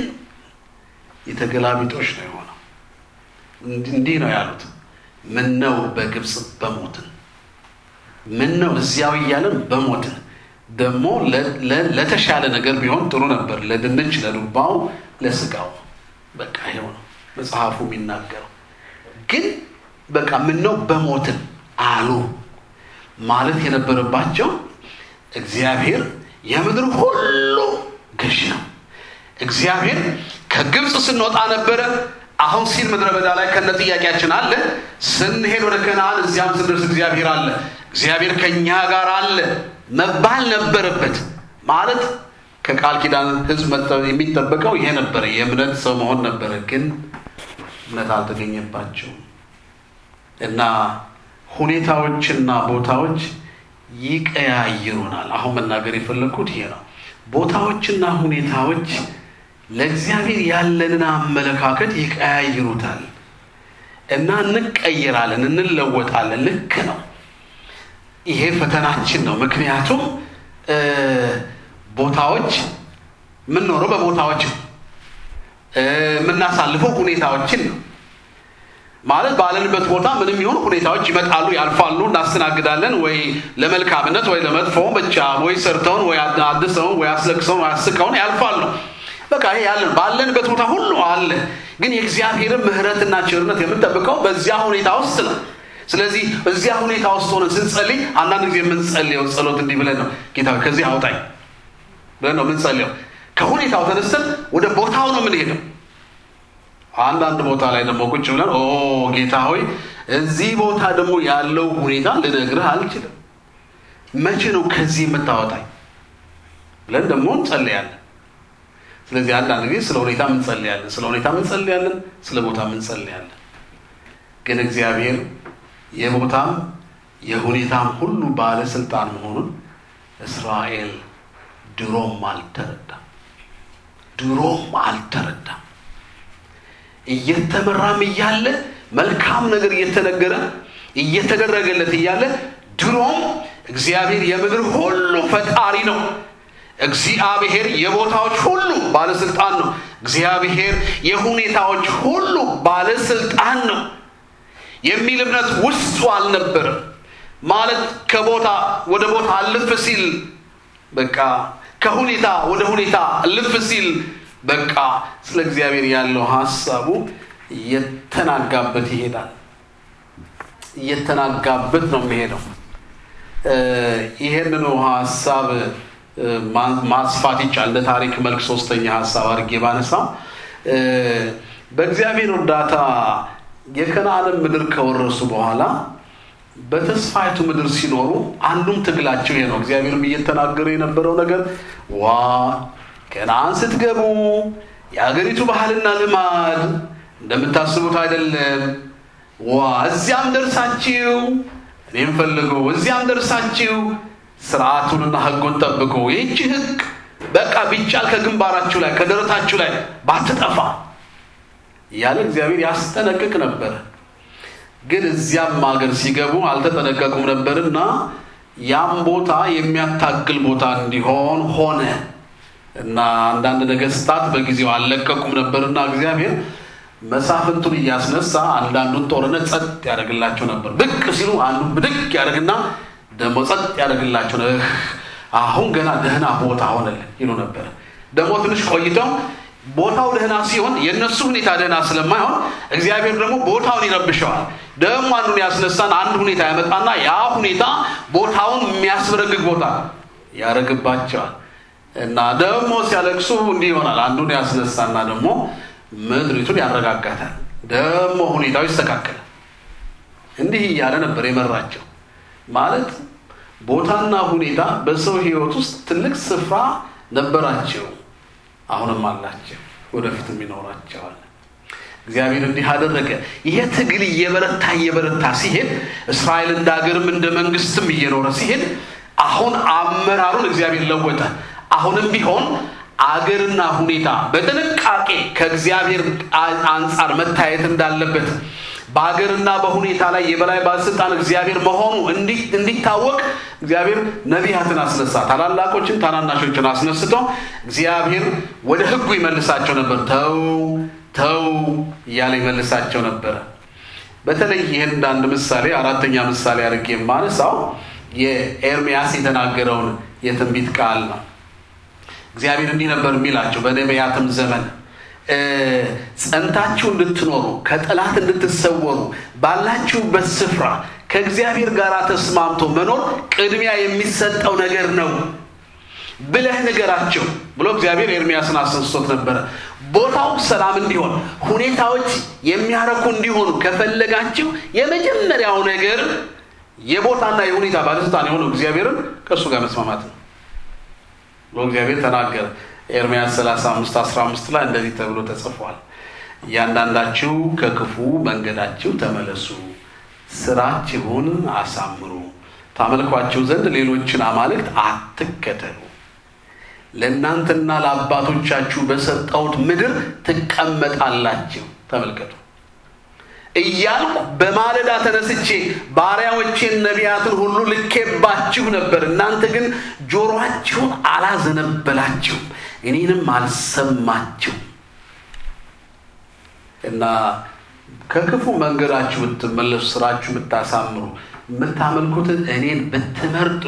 የተገላቢጦሽ ነው የሆነው። እንዲህ ነው ያሉት፣ ምን ነው በግብፅ በሞትን፣ ምን ነው እዚያው እያለን በሞትን ደግሞ ለተሻለ ነገር ቢሆን ጥሩ ነበር። ለድንች፣ ለዱባው፣ ለስጋው በቃ ይኸው ነው መጽሐፉ የሚናገረው። ግን በቃ ምነው በሞትን አሉ ማለት የነበረባቸው እግዚአብሔር የምድር ሁሉ ገዢ ነው። እግዚአብሔር ከግብፅ ስንወጣ ነበረ። አሁን ሲል ምድረ በዳ ላይ ከነ ጥያቄያችን አለ። ስንሄድ ወደ ከነዓን እዚያም ስንደርስ እግዚአብሔር አለ። እግዚአብሔር ከእኛ ጋር አለ መባል ነበረበት። ማለት ከቃል ኪዳን ሕዝብ የሚጠበቀው ይሄ ነበረ፣ የእምነት ሰው መሆን ነበረ። ግን እምነት አልተገኘባቸውም እና ሁኔታዎችና ቦታዎች ይቀያይሩናል። አሁን መናገር የፈለግኩት ይሄ ነው። ቦታዎችና ሁኔታዎች ለእግዚአብሔር ያለንን አመለካከት ይቀያይሩታል እና እንቀይራለን፣ እንለወጣለን። ልክ ነው። ይሄ ፈተናችን ነው። ምክንያቱም ቦታዎች የምንኖረው በቦታዎች የምናሳልፈው ሁኔታዎችን ነው ማለት ባለንበት ቦታ ምንም ይሁን ሁኔታዎች ይመጣሉ፣ ያልፋሉ፣ እናስተናግዳለን። ወይ ለመልካምነት ወይ ለመጥፎ ብቻ ወይ ሰርተውን ወይ አድሰውን ወይ አስለቅሰውን ወይ አስቀውን ያልፋሉ። በቃ ይሄ ያለን ባለንበት ቦታ ሁሉ አለ። ግን የእግዚአብሔርን ምሕረትና ቸርነት የምንጠብቀው በዚያ ሁኔታ ውስጥ ነው። ስለዚህ እዚያ ሁኔታ ውስጥ ሆነን ስንጸልይ አንዳንድ ጊዜ የምንጸልየው ጸሎት እንዲህ ብለን ነው፣ ጌታ ከዚህ አውጣኝ ብለን ነው የምንጸልየው። ከሁኔታው ተነስተን ወደ ቦታው ነው የምንሄደው። አንዳንድ ቦታ ላይ ደግሞ ቁጭ ብለን ኦ ጌታ ሆይ እዚህ ቦታ ደግሞ ያለው ሁኔታ ልነግርህ አልችልም፣ መቼ ነው ከዚህ የምታወጣኝ ብለን ደግሞ እንጸልያለን። ስለዚህ አንዳንድ ጊዜ ስለ ሁኔታ እንጸልያለን፣ ስለ ሁኔታ እንጸልያለን፣ ስለ ቦታ እንጸልያለን። ግን እግዚአብሔር የቦታም የሁኔታም ሁሉ ባለስልጣን መሆኑን እስራኤል ድሮም አልተረዳም፣ ድሮም አልተረዳም። እየተመራም እያለ መልካም ነገር እየተነገረ እየተደረገለት እያለ ድሮም እግዚአብሔር የምድር ሁሉ ፈጣሪ ነው። እግዚአብሔር የቦታዎች ሁሉ ባለስልጣን ነው። እግዚአብሔር የሁኔታዎች ሁሉ ባለስልጣን ነው የሚል እምነት ውስጡ አልነበረም። ማለት ከቦታ ወደ ቦታ እልፍ ሲል በቃ ከሁኔታ ወደ ሁኔታ እልፍ ሲል በቃ ስለ እግዚአብሔር ያለው ሀሳቡ እየተናጋበት ይሄዳል። እየተናጋበት ነው የሚሄደው። ይሄንኑ ሀሳብ ማስፋት ይቻል እንደ ታሪክ መልክ ሶስተኛ ሀሳብ አድርጌ ባነሳው በእግዚአብሔር እርዳታ የከነዓንን ምድር ከወረሱ በኋላ በተስፋይቱ ምድር ሲኖሩ አንዱም ትግላቸው ይሄ ነው። እግዚአብሔርም እየተናገረ የነበረው ነገር ዋ ከነዓን ስትገቡ የአገሪቱ ባህልና ልማድ እንደምታስቡት አይደለም። ዋ እዚያም ደርሳችሁ እኔም ፈልጉ፣ እዚያም ደርሳችሁ ስርዓቱንና ሕጉን ጠብቁ። ይህቺ ሕግ በቃ ቢቻል ከግንባራችሁ ላይ ከደረታችሁ ላይ ባትጠፋ እያለ እግዚአብሔር ያስጠነቅቅ ነበር። ግን እዚያም ሀገር ሲገቡ አልተጠነቀቁም ነበርና ያም ቦታ የሚያታግል ቦታ እንዲሆን ሆነ እና አንዳንድ ነገስታት በጊዜው አልለቀቁም ነበርና እግዚአብሔር መሳፍንቱን እያስነሳ አንዳንዱን ጦርነት ጸጥ ያደርግላቸው ነበር። ብቅ ሲሉ አንዱን ብድቅ ያደርግና ደግሞ ጸጥ ያደርግላቸው ነበር። አሁን ገና ደህና ቦታ ሆነልን ይሉ ነበር። ደግሞ ትንሽ ቆይተው ቦታው ደህና ሲሆን የእነሱ ሁኔታ ደህና ስለማይሆን እግዚአብሔር ደግሞ ቦታውን ይረብሸዋል። ደግሞ አንዱን ያስነሳን አንድ ሁኔታ ያመጣና ያ ሁኔታ ቦታውን የሚያስበረግግ ቦታ ያደርግባቸዋል። እና ደግሞ ሲያለቅሱ እንዲህ ይሆናል። አንዱን ያስነሳና ደግሞ ምድሪቱን ያረጋጋታል። ደግሞ ሁኔታው ይስተካከላል። እንዲህ እያለ ነበር የመራቸው። ማለት ቦታና ሁኔታ በሰው ሕይወት ውስጥ ትልቅ ስፍራ ነበራቸው። አሁንም አላቸው፣ ወደፊትም ይኖራቸዋል። እግዚአብሔር እንዲህ አደረገ። ይሄ ትግል እየበረታ እየበረታ ሲሄድ እስራኤል እንደ ሀገርም እንደ መንግስትም እየኖረ ሲሄድ አሁን አመራሩን እግዚአብሔር ለወጠ። አሁንም ቢሆን አገርና ሁኔታ በጥንቃቄ ከእግዚአብሔር አንጻር መታየት እንዳለበት በሀገርና በሁኔታ ላይ የበላይ ባለስልጣን እግዚአብሔር መሆኑ እንዲታወቅ እግዚአብሔር ነቢያትን አስነሳ። ታላላቆችን ታናናሾችን አስነስቶ እግዚአብሔር ወደ ሕጉ ይመልሳቸው ነበር። ተው ተው እያለ ይመልሳቸው ነበረ። በተለይ ይህን እንደ አንድ ምሳሌ አራተኛ ምሳሌ አድርጌ የማነሳው የኤርሚያስ የተናገረውን የትንቢት ቃል ነው። እግዚአብሔር እንዲህ ነበር የሚላቸው በነቢያትም ዘመን ጸንታችሁ እንድትኖሩ ከጠላት እንድትሰወሩ ባላችሁበት ስፍራ ከእግዚአብሔር ጋር ተስማምቶ መኖር ቅድሚያ የሚሰጠው ነገር ነው ብለህ ንገራቸው ብሎ እግዚአብሔር ኤርሚያስን አስነስቶት ነበረ። ቦታው ሰላም እንዲሆን፣ ሁኔታዎች የሚያረኩ እንዲሆኑ ከፈለጋችሁ የመጀመሪያው ነገር የቦታና የሁኔታ ባለስልጣን የሆነው እግዚአብሔርን ከእሱ ጋር መስማማት ነው ብሎ እግዚአብሔር ተናገረ። ኤርምያስ 35 15 ላይ እንደዚህ ተብሎ ተጽፏል። እያንዳንዳችሁ ከክፉ መንገዳችሁ ተመለሱ፣ ስራችሁን አሳምሩ፣ ታመልኳቸው ዘንድ ሌሎችን አማልክት አትከተሉ፣ ለእናንተና ለአባቶቻችሁ በሰጠሁት ምድር ትቀመጣላችሁ። ተመልከቱ እያልኩ በማለዳ ተነስቼ ባሪያዎቼን ነቢያትን ሁሉ ልኬባችሁ ነበር። እናንተ ግን ጆሮአችሁን አላዘነበላችሁም፣ እኔንም አልሰማችሁም። እና ከክፉ መንገዳችሁ ብትመለሱ፣ ስራችሁ ብታሳምሩ፣ የምታመልኩትን እኔን ብትመርጡ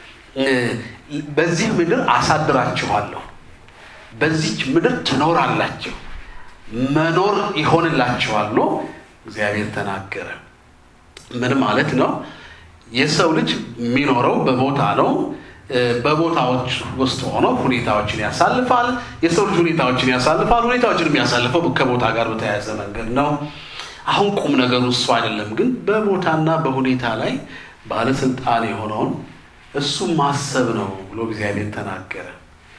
በዚህ ምድር አሳድራችኋለሁ። በዚች ምድር ትኖራላችሁ፣ መኖር ይሆንላችኋል ብሎ እግዚአብሔር ተናገረ። ምን ማለት ነው? የሰው ልጅ የሚኖረው በቦታ ነው። በቦታዎች ውስጥ ሆኖ ሁኔታዎችን ያሳልፋል። የሰው ልጅ ሁኔታዎችን ያሳልፋል። ሁኔታዎችን የሚያሳልፈው ከቦታ ጋር በተያያዘ መንገድ ነው። አሁን ቁም ነገሩ እሱ አይደለም፣ ግን በቦታና በሁኔታ ላይ ባለስልጣን የሆነውን እሱ ማሰብ ነው ብሎ እግዚአብሔር ተናገረ።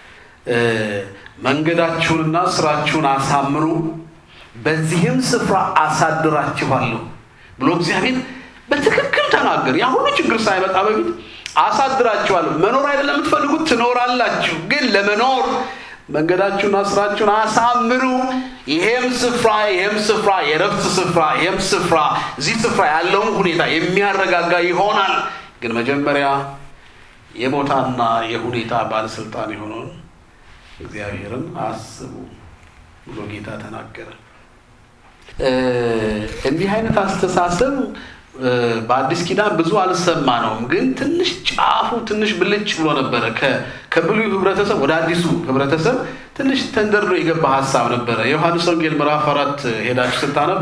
መንገዳችሁንና ስራችሁን አሳምሩ በዚህም ስፍራ አሳድራችኋለሁ ብሎ እግዚአብሔር በትክክል ተናገር። ያ ሁሉ ችግር ሳይመጣ በፊት አሳድራችኋለሁ። መኖር አይደለም የምትፈልጉት፣ ትኖራላችሁ። ግን ለመኖር መንገዳችሁና ስራችሁን አሳምሩ። ይሄም ስፍራ ይሄም ስፍራ የረፍት ስፍራ ይሄም ስፍራ እዚህ ስፍራ ያለውን ሁኔታ የሚያረጋጋ ይሆናል። ግን መጀመሪያ የቦታና የሁኔታ ባለስልጣን የሆነውን እግዚአብሔርን አስቡ ብሎ ጌታ ተናገረ። እንዲህ አይነት አስተሳሰብ በአዲስ ኪዳን ብዙ አልሰማ ነውም፣ ግን ትንሽ ጫፉ ትንሽ ብልጭ ብሎ ነበረ። ከብሉይ ህብረተሰብ ወደ አዲሱ ህብረተሰብ ትንሽ ተንደርዶ የገባ ሀሳብ ነበረ። የዮሐንስ ወንጌል ምዕራፍ አራት ሄዳችሁ ስታነቡ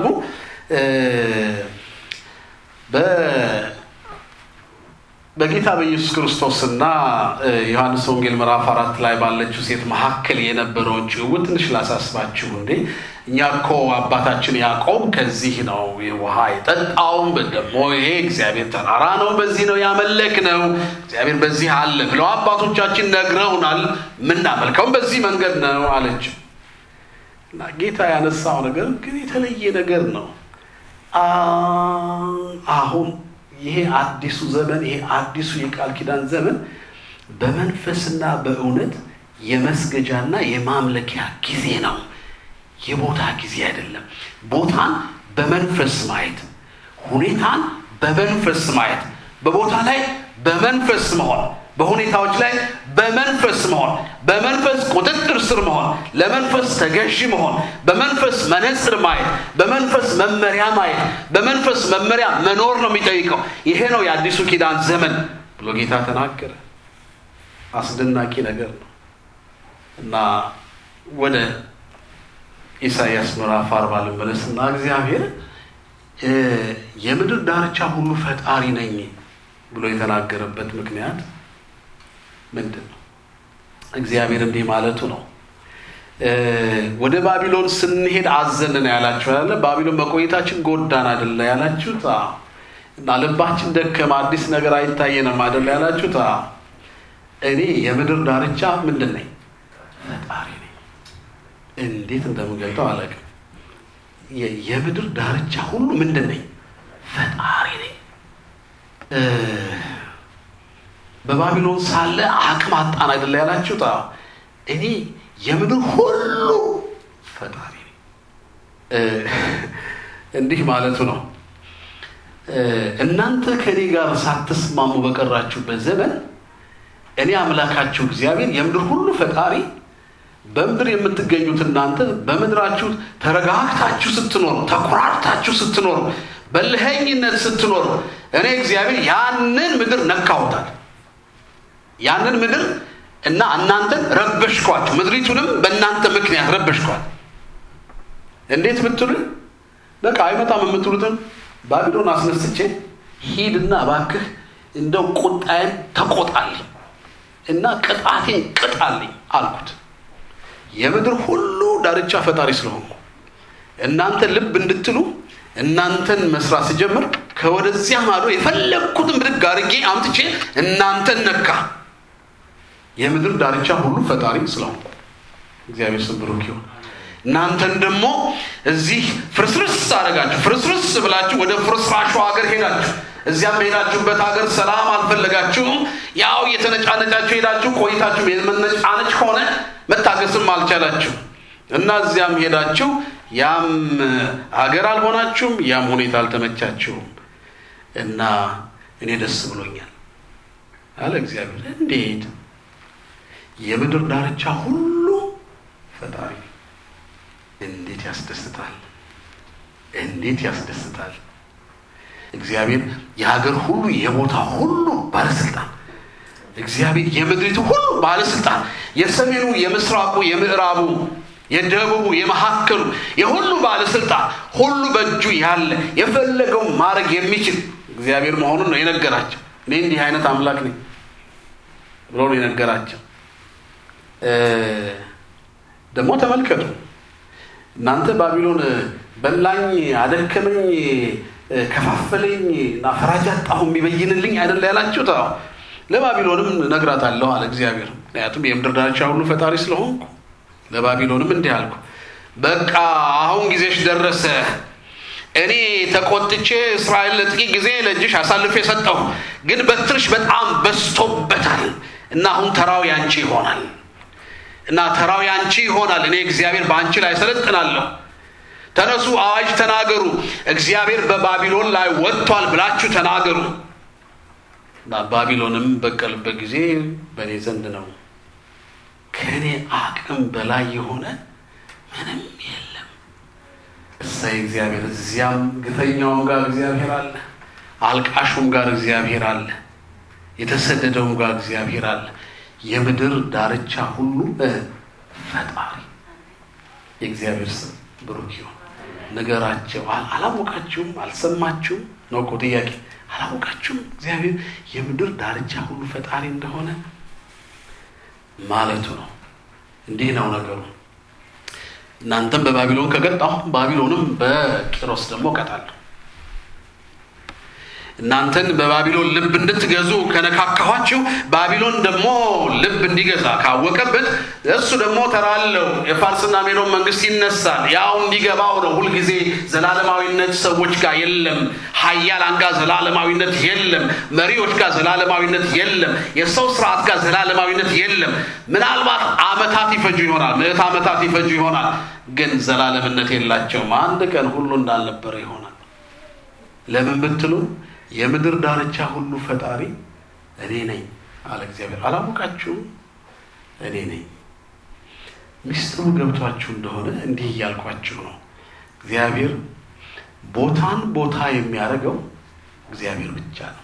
በጌታ በኢየሱስ ክርስቶስና ዮሐንስ ወንጌል ምዕራፍ አራት ላይ ባለችው ሴት መካከል የነበረውን ጭውውት ትንሽ ላሳስባችሁ። እንዴ እኛ እኮ አባታችን ያዕቆብ ከዚህ ነው ውሃ የጠጣውም፣ ደግሞ ይሄ እግዚአብሔር ተራራ ነው፣ በዚህ ነው ያመለክ ነው፣ እግዚአብሔር በዚህ አለ ብለው አባቶቻችን ነግረውናል፣ የምናመልከውም በዚህ መንገድ ነው አለችው። እና ጌታ ያነሳው ነገር ግን የተለየ ነገር ነው። አሁን ይሄ አዲሱ ዘመን ይሄ አዲሱ የቃል ኪዳን ዘመን በመንፈስና በእውነት የመስገጃና የማምለኪያ ጊዜ ነው። የቦታ ጊዜ አይደለም። ቦታን በመንፈስ ማየት፣ ሁኔታን በመንፈስ ማየት፣ በቦታ ላይ በመንፈስ መሆን፣ በሁኔታዎች ላይ በመንፈስ መሆን፣ በመንፈስ ቁጥጥር ስር መሆን፣ ለመንፈስ ተገዢ መሆን፣ በመንፈስ መነጽር ማየት፣ በመንፈስ መመሪያ ማየት፣ በመንፈስ መመሪያ መኖር ነው የሚጠይቀው። ይሄ ነው የአዲሱ ኪዳን ዘመን ብሎ ጌታ ተናገረ። አስደናቂ ነገር ነው እና ወደ ኢሳይያስ ምዕራፍ አርባ ልመለስ እና እግዚአብሔር የምድር ዳርቻ ሁሉ ፈጣሪ ነኝ ብሎ የተናገረበት ምክንያት ምንድን ነው? እግዚአብሔር እንዲህ ማለቱ ነው። ወደ ባቢሎን ስንሄድ አዘንን ያላችሁ ያለ ባቢሎን መቆየታችን ጎዳን አይደለ ያላችሁት እና ልባችን ደከመ፣ አዲስ ነገር አይታየንም አይደለ ያላችሁት እኔ የምድር ዳርቻ ምንድን ነኝ? ፈጣሪ ነኝ። እንዴት እንደምገልጠው አላውቅም። የምድር ዳርቻ ሁሉ ምንድን ነኝ? ፈጣሪ ነኝ። በባቢሎን ሳለ አቅም አጣን አይደለ ያላችሁት? እኔ የምድር ሁሉ ፈጣሪ ነኝ። እንዲህ ማለቱ ነው። እናንተ ከእኔ ጋር ሳትስማሙ በቀራችሁበት ዘመን እኔ አምላካችሁ እግዚአብሔር የምድር ሁሉ ፈጣሪ በምድር የምትገኙት እናንተ በምድራችሁ ተረጋግታችሁ ስትኖሩ፣ ተኩራርታችሁ ስትኖሩ፣ በልኸኝነት ስትኖሩ እኔ እግዚአብሔር ያንን ምድር ነካሁታል። ያንን ምድር እና እናንተን ረበሽኳችሁ፣ ምድሪቱንም በእናንተ ምክንያት ረበሽኳል። እንዴት ብትሉኝ በቃ አይመጣም የምትሉትን ባቢሎን አስነስቼ ሂድና እባክህ እንደው ቁጣዬን ተቆጣልኝ እና ቅጣቴን ቅጣልኝ አልኩት። የምድር ሁሉ ዳርቻ ፈጣሪ ስለሆንኩ እናንተ ልብ እንድትሉ እናንተን መስራት ሲጀምር ከወደዚያ ማዶ የፈለግኩትን ብድግ አድርጌ አምጥቼ እናንተን ነካ። የምድር ዳርቻ ሁሉ ፈጣሪ ስለሆንኩ እግዚአብሔር ስም ብሩክ ይሁን። እናንተን ደግሞ እዚህ ፍርስርስ አደረጋችሁ። ፍርስርስ ብላችሁ ወደ ፍርስራሹ ሀገር ሄዳችሁ እዚያም በሄዳችሁበት ሀገር ሰላም አልፈለጋችሁም። ያው እየተነጫነጫችሁ ሄዳችሁ ቆይታችሁ የመነጫነጭ ሆነ መታገስም አልቻላችሁ እና እዚያም ሄዳችሁ ያም ሀገር አልሆናችሁም፣ ያም ሁኔታ አልተመቻችሁም እና እኔ ደስ ብሎኛል አለ እግዚአብሔር። እንዴት የምድር ዳርቻ ሁሉ ፈጣሪ እንዴት ያስደስታል! እንዴት ያስደስታል! እግዚአብሔር የሀገር ሁሉ የቦታ ሁሉ ባለስልጣን፣ እግዚአብሔር የምድሪቱ ሁሉ ባለስልጣን፣ የሰሜኑ፣ የምስራቁ፣ የምዕራቡ፣ የደቡቡ፣ የመካከሉ የሁሉ ባለስልጣን ሁሉ በእጁ ያለ የፈለገው ማድረግ የሚችል እግዚአብሔር መሆኑን ነው የነገራቸው። እኔ እንዲህ አይነት አምላክ ነኝ ብሎ ነው የነገራቸው። ደግሞ ተመልከቱ እናንተ ባቢሎን በላኝ፣ አደከመኝ፣ ከፋፈለኝ እና ፈራጅ አጣሁ የሚበይንልኝ አይደለ ያላችሁት? አዎ ለባቢሎንም እነግራታለሁ አለ እግዚአብሔር። ምክንያቱም የምድር ዳርቻ ሁሉ ፈጣሪ ስለሆንኩ ለባቢሎንም እንዲህ አልኩ፣ በቃ አሁን ጊዜሽ ደረሰ። እኔ ተቆጥቼ እስራኤል ለጥቂት ጊዜ ለእጅሽ አሳልፌ ሰጠሁ፣ ግን በትርሽ በጣም በዝቶበታል እና አሁን ተራው ያንቺ ይሆናል እና ተራው ያንቺ ይሆናል። እኔ እግዚአብሔር በአንቺ ላይ ሰለጥናለሁ። ተነሱ፣ አዋጅ ተናገሩ፣ እግዚአብሔር በባቢሎን ላይ ወጥቷል ብላችሁ ተናገሩ። እና ባቢሎንም በቀልበት ጊዜ በእኔ ዘንድ ነው፣ ከእኔ አቅም በላይ የሆነ ምንም የለም። እሰይ እግዚአብሔር። እዚያም ግፈኛውም ጋር እግዚአብሔር አለ፣ አልቃሹም ጋር እግዚአብሔር አለ፣ የተሰደደውም ጋር እግዚአብሔር አለ። የምድር ዳርቻ ሁሉ ፈጣሪ የእግዚአብሔር ስም ብሩክ ይሁን። ነገራቸው አላወቃችሁም? አልሰማችሁም? ነው እኮ ጥያቄ። አላወቃችሁም? እግዚአብሔር የምድር ዳርቻ ሁሉ ፈጣሪ እንደሆነ ማለቱ ነው። እንዲህ ነው ነገሩ። እናንተም በባቢሎን ከቀጣሁ ባቢሎንም በቂሮስ ደግሞ እቀጣለሁ። እናንተን በባቢሎን ልብ እንድትገዙ ከነካካኋችሁ ባቢሎን ደግሞ ልብ እንዲገዛ ካወቀበት እሱ ደግሞ ተራለው የፋርስና ሜዶን መንግስት ይነሳል። ያው እንዲገባው ነው። ሁልጊዜ ዘላለማዊነት ሰዎች ጋር የለም። ሀያላን ጋር ዘላለማዊነት የለም። መሪዎች ጋር ዘላለማዊነት የለም። የሰው ስርዓት ጋር ዘላለማዊነት የለም። ምናልባት አመታት ይፈጁ ይሆናል፣ ምዕት ዓመታት ይፈጁ ይሆናል፣ ግን ዘላለምነት የላቸውም። አንድ ቀን ሁሉ እንዳልነበረ ይሆናል። ለምን ብትሉ የምድር ዳርቻ ሁሉ ፈጣሪ እኔ ነኝ አለ እግዚአብሔር። አላወቃችሁም? እኔ ነኝ። ሚስጥሩ ገብቷችሁ እንደሆነ እንዲህ እያልኳችሁ ነው። እግዚአብሔር ቦታን ቦታ የሚያደርገው እግዚአብሔር ብቻ ነው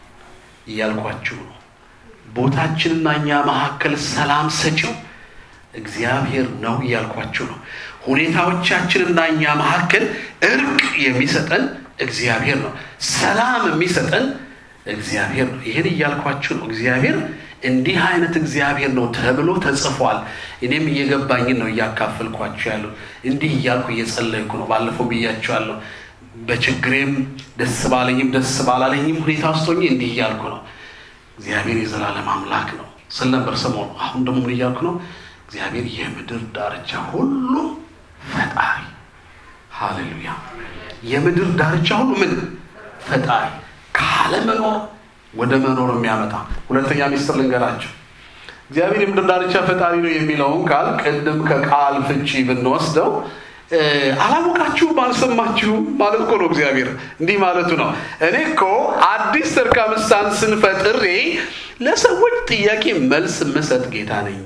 እያልኳችሁ ነው። ቦታችንና እኛ መካከል ሰላም ሰጪው እግዚአብሔር ነው እያልኳችሁ ነው። ሁኔታዎቻችንና እኛ መካከል እርቅ የሚሰጠን እግዚአብሔር ነው። ሰላም የሚሰጠን እግዚአብሔር ነው። ይህን እያልኳችሁ ነው። እግዚአብሔር እንዲህ አይነት እግዚአብሔር ነው ተብሎ ተጽፏል። እኔም እየገባኝን ነው እያካፈልኳችሁ ያለው። እንዲህ እያልኩ እየጸለይኩ ነው። ባለፈው ብያችኋለሁ። በችግሬም ደስ ባለኝም ደስ ባላለኝም ሁኔታ ውስጥ ሆኜ እንዲህ እያልኩ ነው። እግዚአብሔር የዘላለም አምላክ ነው ስል ነበር ሰሞኑ። አሁን ደግሞ ምን እያልኩ ነው? እግዚአብሔር የምድር ዳርቻ ሁሉ ፈጣሪ። ሃሌሉያ የምድር ዳርቻ ሁሉ ምን ፈጣሪ ካለመኖር ወደ መኖር የሚያመጣ ሁለተኛ ሚስጥር ልንገራቸው። እግዚአብሔር የምድር ዳርቻ ፈጣሪ ነው የሚለውን ቃል ቅድም ከቃል ፍቺ ብንወስደው አላወቃችሁም፣ አልሰማችሁም ማለት እኮ ነው። እግዚአብሔር እንዲህ ማለቱ ነው። እኔ እኮ አዲስ ሰርከምስታንስን ፈጥሬ ለሰዎች ጥያቄ መልስ ምሰጥ ጌታ ነኝ።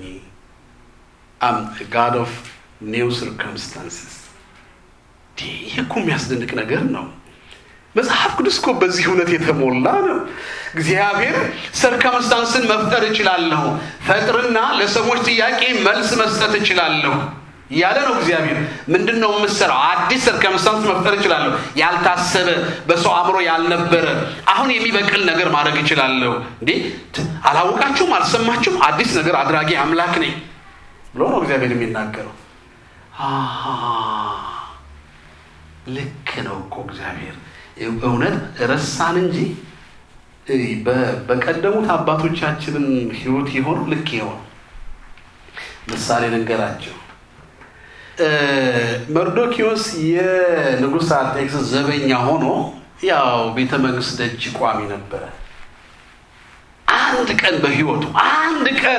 አም ጋድ ኦፍ ኒው ሰርከምስታንስስ ይህ እኮ የሚያስደንቅ ነገር ነው። መጽሐፍ ቅዱስ እኮ በዚህ እውነት የተሞላ ነው። እግዚአብሔር ሰርከምስታንስን መፍጠር እችላለሁ፣ ፈጥርና ለሰዎች ጥያቄ መልስ መስጠት እችላለሁ እያለ ነው። እግዚአብሔር ምንድን ነው የምሰራው? አዲስ ሰርከምስታንስ መፍጠር እችላለሁ፣ ያልታሰበ በሰው አእምሮ ያልነበረ አሁን የሚበቅል ነገር ማድረግ እችላለሁ። እንዴ አላወቃችሁም? አልሰማችሁም? አዲስ ነገር አድራጊ አምላክ ነኝ ብሎ ነው እግዚአብሔር የሚናገረው። ልክ ነው እኮ እግዚአብሔር እውነት ረሳን እንጂ በቀደሙት አባቶቻችንን ሕይወት የሆኑ ልክ የሆኑ ምሳሌ ልንገራቸው። መርዶኪዎስ የንጉሥ አርጤክስስ ዘበኛ ሆኖ ያው ቤተ መንግስት ደጅ ቋሚ ነበረ። አንድ ቀን በህይወቱ አንድ ቀን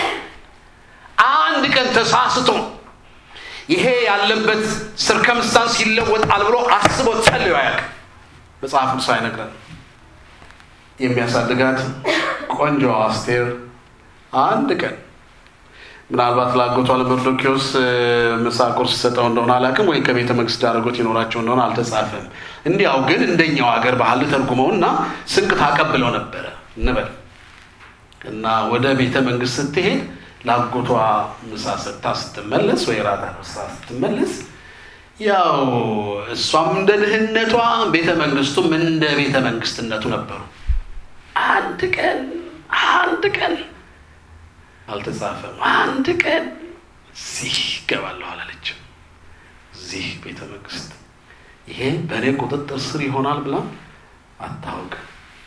አንድ ቀን ተሳስቶ ይሄ ያለበት ስርከምስታንስ ይለወጣል ብሎ አስቦ ጸልዮ አያውቅም። መጽሐፍ ቅዱስ አይነግረን። የሚያሳድጋት ቆንጆ አስቴር አንድ ቀን ምናልባት ላጎቷ ለመርዶኪዎስ ምሳ ቁርስ ሰጠው እንደሆነ አላውቅም፣ ወይ ከቤተ መንግስት ዳረጎት ይኖራቸው እንደሆነ አልተጻፈም። እንዲያው ግን እንደኛው ሀገር ባህል ተርጉመው እና ስንቅ ታቀብለው ነበረ እንበል እና ወደ ቤተ መንግስት ስትሄድ ላጎቷ ምሳ ሰጥታ ስትመለስ ወይ ራት አርሳ ስትመለስ ያው እሷም እንደ ድህነቷ ቤተ መንግስቱም እንደ ቤተ መንግስትነቱ ነበሩ። አንድ ቀን አንድ ቀን አልተጻፈም። አንድ ቀን እዚህ ይገባለሁ አላለችም። እዚህ ቤተ መንግስት ይሄ በእኔ ቁጥጥር ስር ይሆናል ብላ አታውቅም።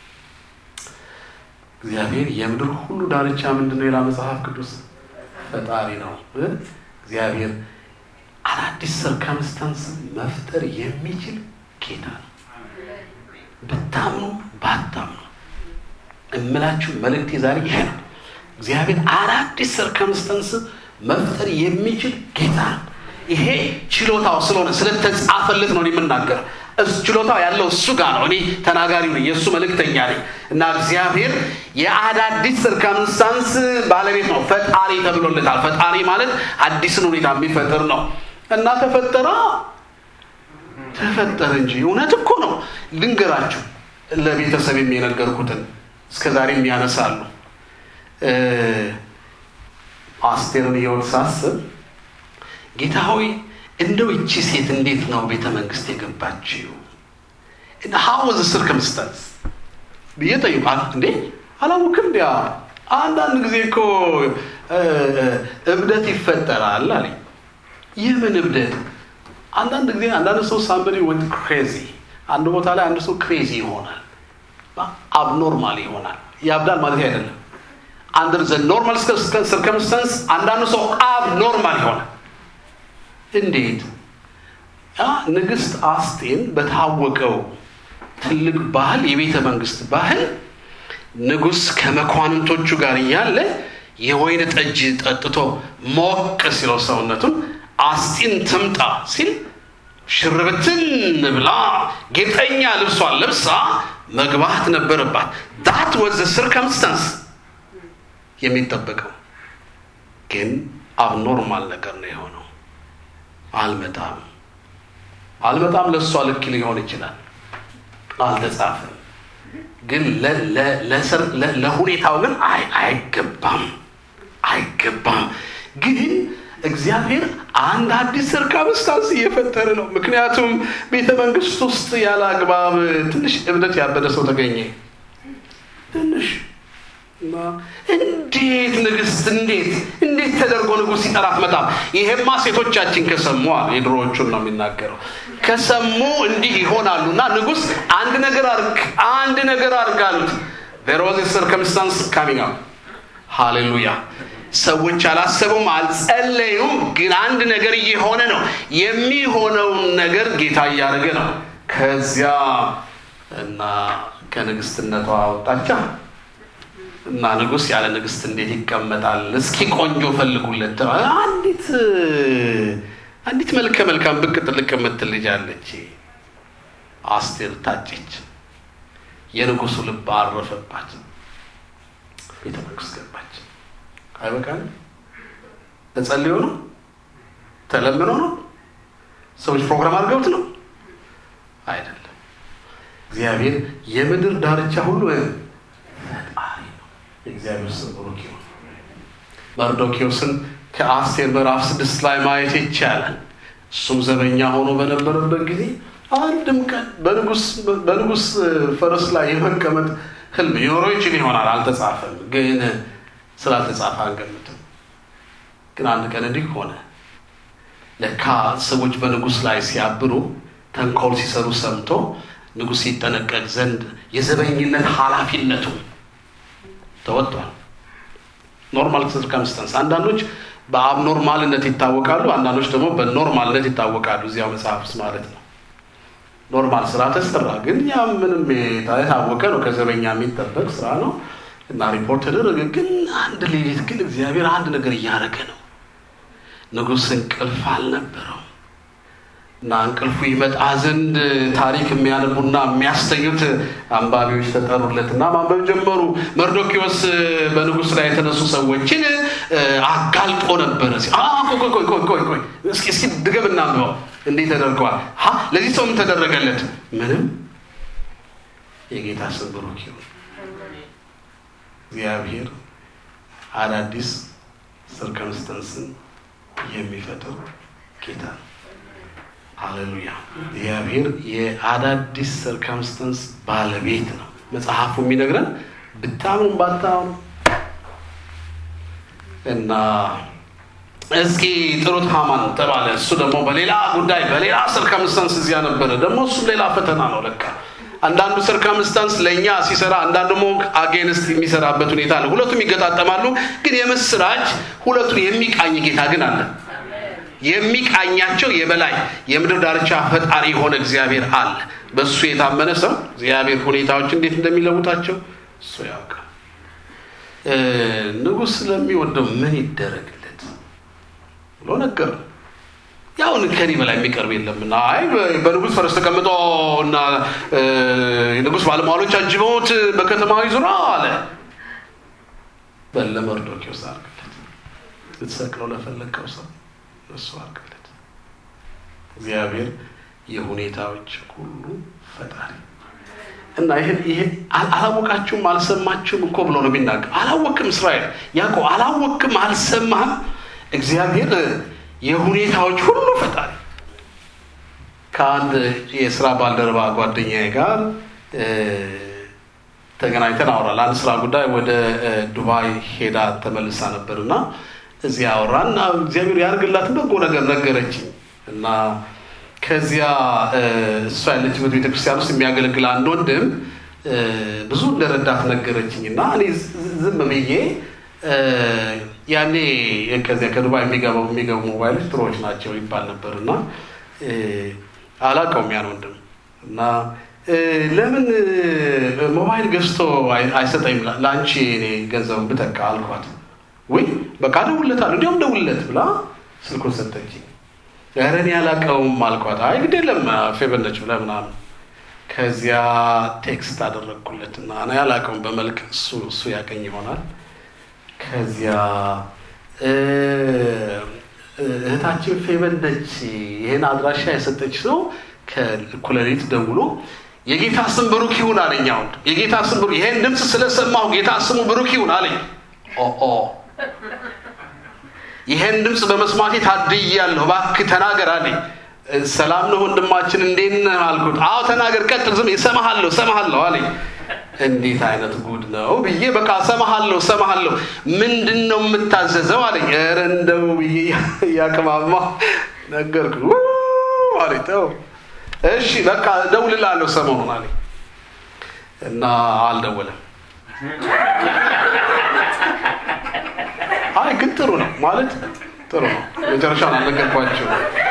እግዚአብሔር የምድር ሁሉ ዳርቻ ምንድን ነው? ሌላ መጽሐፍ ቅዱስ ፈጣሪ ነው። እግዚአብሔር አዳዲስ ሰርከምስታንስ መፍጠር የሚችል ጌታ ነው። ብታምኑ ባታምኑ እምላችሁ መልእክቴ ዛሬ ይሄ ነው። እግዚአብሔር አዳዲስ ሰርከምስተንስ መፍጠር የሚችል ጌታ ነው። ይሄ ችሎታው ስለሆነ ስለተጻፈለት ነው የምናገር። ችሎታው ያለው እሱ ጋር ነው። እኔ ተናጋሪው ነኝ፣ የእሱ መልእክተኛ ነኝ እና እግዚአብሔር የአዳዲስ ሰርከምስታንስ ባለቤት ነው። ፈጣሪ ተብሎለታል። ፈጣሪ ማለት አዲስን ሁኔታ የሚፈጥር ነው እና ተፈጠራ ተፈጠረ እንጂ እውነት እኮ ነው። ልንገራችሁ ለቤተሰብ የነገርኩትን እስከ ዛሬም ያነሳሉ። አስቴርን ሕይወት ሳስብ ጌታ ሆይ እንደው ይቺ ሴት እንዴት ነው ቤተ መንግስት የገባችው? ሀው ወዝ ስርከምስታንስ ብዬ ጠይቁ። እንዴ አላወቅም። እንዲያ አንዳንድ ጊዜ እኮ እብደት ይፈጠራል አለኝ። የምን እብደት? አንዳንድ ጊዜ አንዳንድ ሰው ሳምበዲ ወንት ክሬዚ፣ አንድ ቦታ ላይ አንድ ሰው ክሬዚ ይሆናል፣ አብኖርማል ይሆናል። ያብዳል ማለት አይደለም። አንደር ዘ ኖርማል ሰርከምስታንስ አንዳንዱ ሰው አብ ኖርማል ይሆናል። እንዴት? ንግስት አስቴን በታወቀው ትልቅ ባህል የቤተ መንግስት ባህል ንጉስ ከመኳንንቶቹ ጋር እያለ የወይን ጠጅ ጠጥቶ ሞቅ ሲለው ሰውነቱን አስጢን ትምጣ ሲል ሽርብትን ብላ ጌጠኛ ልብሷን ለብሳ መግባት ነበረባት። ዳት ወዘ ስርከምስታንስ የሚጠበቀው ግን አብኖርማል ነገር ነው የሆነው። አልመጣም አልመጣም ለእሷ ልክ ሊሆን ይችላል፣ አልተጻፈም። ግን ለሁኔታው ግን አይገባም አይገባም። ግን እግዚአብሔር አንድ አዲስ ሰርከምስታንስ እየፈጠረ ነው። ምክንያቱም ቤተ መንግስት ውስጥ ያለ አግባብ ትንሽ እብደት ያበደ ሰው ተገኘ። ትንሽ እንዴት ንግስት እንዴት እንዴት ተደርጎ ንጉስ ሲጠራት መጣም። ይሄማ ሴቶቻችን ከሰሙ የድሮዎቹን ነው የሚናገረው ከሰሙ እንዲህ ይሆናሉ እና ንጉስ አንድ ነገር አርግ አንድ ነገር አርግ አሉት። there was a circumstance coming up ሃሌሉያ ሰዎች አላሰቡም፣ አልጸለዩም። ግን አንድ ነገር እየሆነ ነው። የሚሆነውን ነገር ጌታ እያደረገ ነው። ከዚያ እና ከንግስትነቷ አወጣቻ እና ንጉስ ያለ ንግስት እንዴት ይቀመጣል? እስኪ ቆንጆ ፈልጉለት። አንዲት አንዲት መልከ መልካም ብቅ ጥልቅ የምትል ልጅ አለች። አስቴር ታጨች። የንጉሱ ልብ አረፈባት። ቤተ መንግስት ገባች። አይበቃንም? ተጸልዮ ነው? ተለምኖ ነው? ሰዎች ፕሮግራም አድርገውት ነው? አይደለም። እግዚአብሔር የምድር ዳርቻ ሁሉ ፈጣሪ ነው። የእግዚአብሔር ስም ብሩክ ይሁን። መርዶኪዎስን ከአስቴር ምዕራፍ ስድስት ላይ ማየት ይቻላል። እሱም ዘበኛ ሆኖ በነበረበት ጊዜ አንድም ቀን በንጉስ ፈረስ ላይ የመቀመጥ ህልም ሊኖረው ይችል ይሆናል። አልተጻፈም፣ ግን ስላልተጻፈ አንገምትም። ግን አንድ ቀን እንዲህ ሆነ። ለካ ሰዎች በንጉስ ላይ ሲያብሩ ተንኮል ሲሰሩ ሰምቶ ንጉስ ሲጠነቀቅ ዘንድ የዘበኝነት ኃላፊነቱ ተወጥቷል። ኖርማል ሰርከምስተንስ አንዳንዶች በአብኖርማልነት ይታወቃሉ፣ አንዳንዶች ደግሞ በኖርማልነት ይታወቃሉ። እዚያው መጽሐፍ ውስጥ ማለት ነው። ኖርማል ስራ ተሰራ። ግን ያ ምንም የታወቀ ነው፣ ከዘበኛ የሚጠበቅ ስራ ነው እና ሪፖርት ተደረገ። ግን አንድ ሌሊት ግን እግዚአብሔር አንድ ነገር እያደረገ ነው። ንጉሥ እንቅልፍ አልነበረው እና እንቅልፉ ይመጣ ዘንድ ታሪክ የሚያነቡና የሚያስተኙት አንባቢዎች ተጠሩለት እና ማንበብ ጀመሩ። መርዶኪዎስ በንጉሥ ላይ የተነሱ ሰዎችን አጋልጦ ነበረ። ቆይ ቆይ ቆይ ቆይ ቆይ እስኪ እስኪ ድገም እናንብበው። እንዴት ተደርገዋል? ሀ ለዚህ ሰው ምን ተደረገለት? ምንም። የጌታ ስም ብሩክ ይሁን። እግዚአብሔር አዳዲስ ሰርከምስተንስን የሚፈጥር ጌታ ነው። ሃሌሉያ! እግዚአብሔር የአዳዲስ ሰርከምስተንስ ባለቤት ነው። መጽሐፉ የሚነግረን ብታምኑ ባታምኑ እና እስኪ ጥሩት ሃማን ተባለ። እሱ ደግሞ በሌላ ጉዳይ በሌላ ሰርከምስተንስ እዚያ ነበረ። ደግሞ እሱም ሌላ ፈተና ነው ለካ አንዳንዱ ሰርከምስታንስ ለእኛ ሲሰራ አንዳንዱ ደግሞ አጌንስት የሚሰራበት ሁኔታ አለ። ሁለቱም ይገጣጠማሉ። ግን የምስራች ሁለቱን የሚቃኝ ጌታ ግን አለ። የሚቃኛቸው የበላይ የምድር ዳርቻ ፈጣሪ የሆነ እግዚአብሔር አለ። በእሱ የታመነ ሰው እግዚአብሔር ሁኔታዎች እንዴት እንደሚለውጣቸው እሱ ያውቃል። ንጉሥ ስለሚወደው ምን ይደረግለት ብሎ ነገር ያውን ከኔ በላይ የሚቀርብ የለምና፣ አይ በንጉሥ ፈረስ ተቀምጦ እና የንጉሥ ባለሟሎች አጅበውት በከተማዊ ዙራ አለ። በለ መርዶክዮስ አድርግለት፣ ልትሰቅለው ለፈለግከው ሰው እሱ አድርግለት። እግዚአብሔር የሁኔታዎች ሁሉ ፈጣሪ እና ይሄን ይሄ አላወቃችሁም አልሰማችሁም እኮ ብሎ ነው የሚናገር። አላወቅም እስራኤል ያዕቆብ አላወቅም አልሰማህም። እግዚአብሔር የሁኔታዎች ሁሉ ፈጣሪ። ከአንድ የስራ ባልደረባ ጓደኛዬ ጋር ተገናኝተን አወራል። አንድ ስራ ጉዳይ ወደ ዱባይ ሄዳ ተመልሳ ነበር እና እዚያ አወራን እና እግዚአብሔር ያደርግላትን በጎ ነገር ነገረችኝ እና ከዚያ እሷ ያለችበት ቤተክርስቲያን ውስጥ የሚያገለግል አንድ ወንድም ብዙ እንደረዳት ነገረችኝ እና እኔ ዝም ብዬ ያኔ ከዚያ ከዱባይ የሚገባው የሚገቡ ሞባይሎች ጥሩዎች ናቸው ይባል ነበር እና አላውቀውም ያን ወንድም እና ለምን ሞባይል ገዝቶ አይሰጠኝም ለአንቺ እኔ ገንዘቡን ብተካ አልኳት። ወይ በቃ እደውልለታለሁ እንዲያውም ደውልለት ብላ ስልኩን ሰጠችኝ። ኧረ እኔ አላውቀውም አልኳት። አይ ግድ የለም ፌቨር ነች ብለህ ምናምን ከዚያ ቴክስት አደረግኩለት እና እኔ አላውቀውም በመልክ እሱ እሱ ያቀኝ ይሆናል ከዚያ እህታችን ፌቨን ነች ይህን አድራሻ የሰጠች ሰው ከእኩለ ሌሊት ደውሎ የጌታ ስም ብሩክ ይሁን አለኝ። አሁን የጌታ ስም ብሩክ ይሄን ድምፅ ስለሰማሁ ጌታ ስሙ ብሩክ ይሁን አለኝ። ኦ ይሄን ድምፅ በመስማቴ ታድያለሁ፣ እባክህ ተናገር አለኝ። ሰላም ነው ወንድማችን እንዴት ነህ አልኩት። አዎ ተናገር፣ ቀጥል፣ ዝም እሰማሃለሁ እሰማሃለሁ አለኝ። እንዴት አይነት ጉድ ነው ብዬ በቃ እሰማሃለሁ እሰማሃለሁ ምንድን ነው የምታዘዘው አለኝ። ኧረ እንደው ብዬ እያቅማማ ነገርኩ አለኝ። ተው እሺ በቃ እደውልልሃለሁ ሰሞኑን አለኝ እና አልደወለም። አይ ግን ጥሩ ነው ማለት ጥሩ ነው። መጨረሻውን አልነገርኳቸው።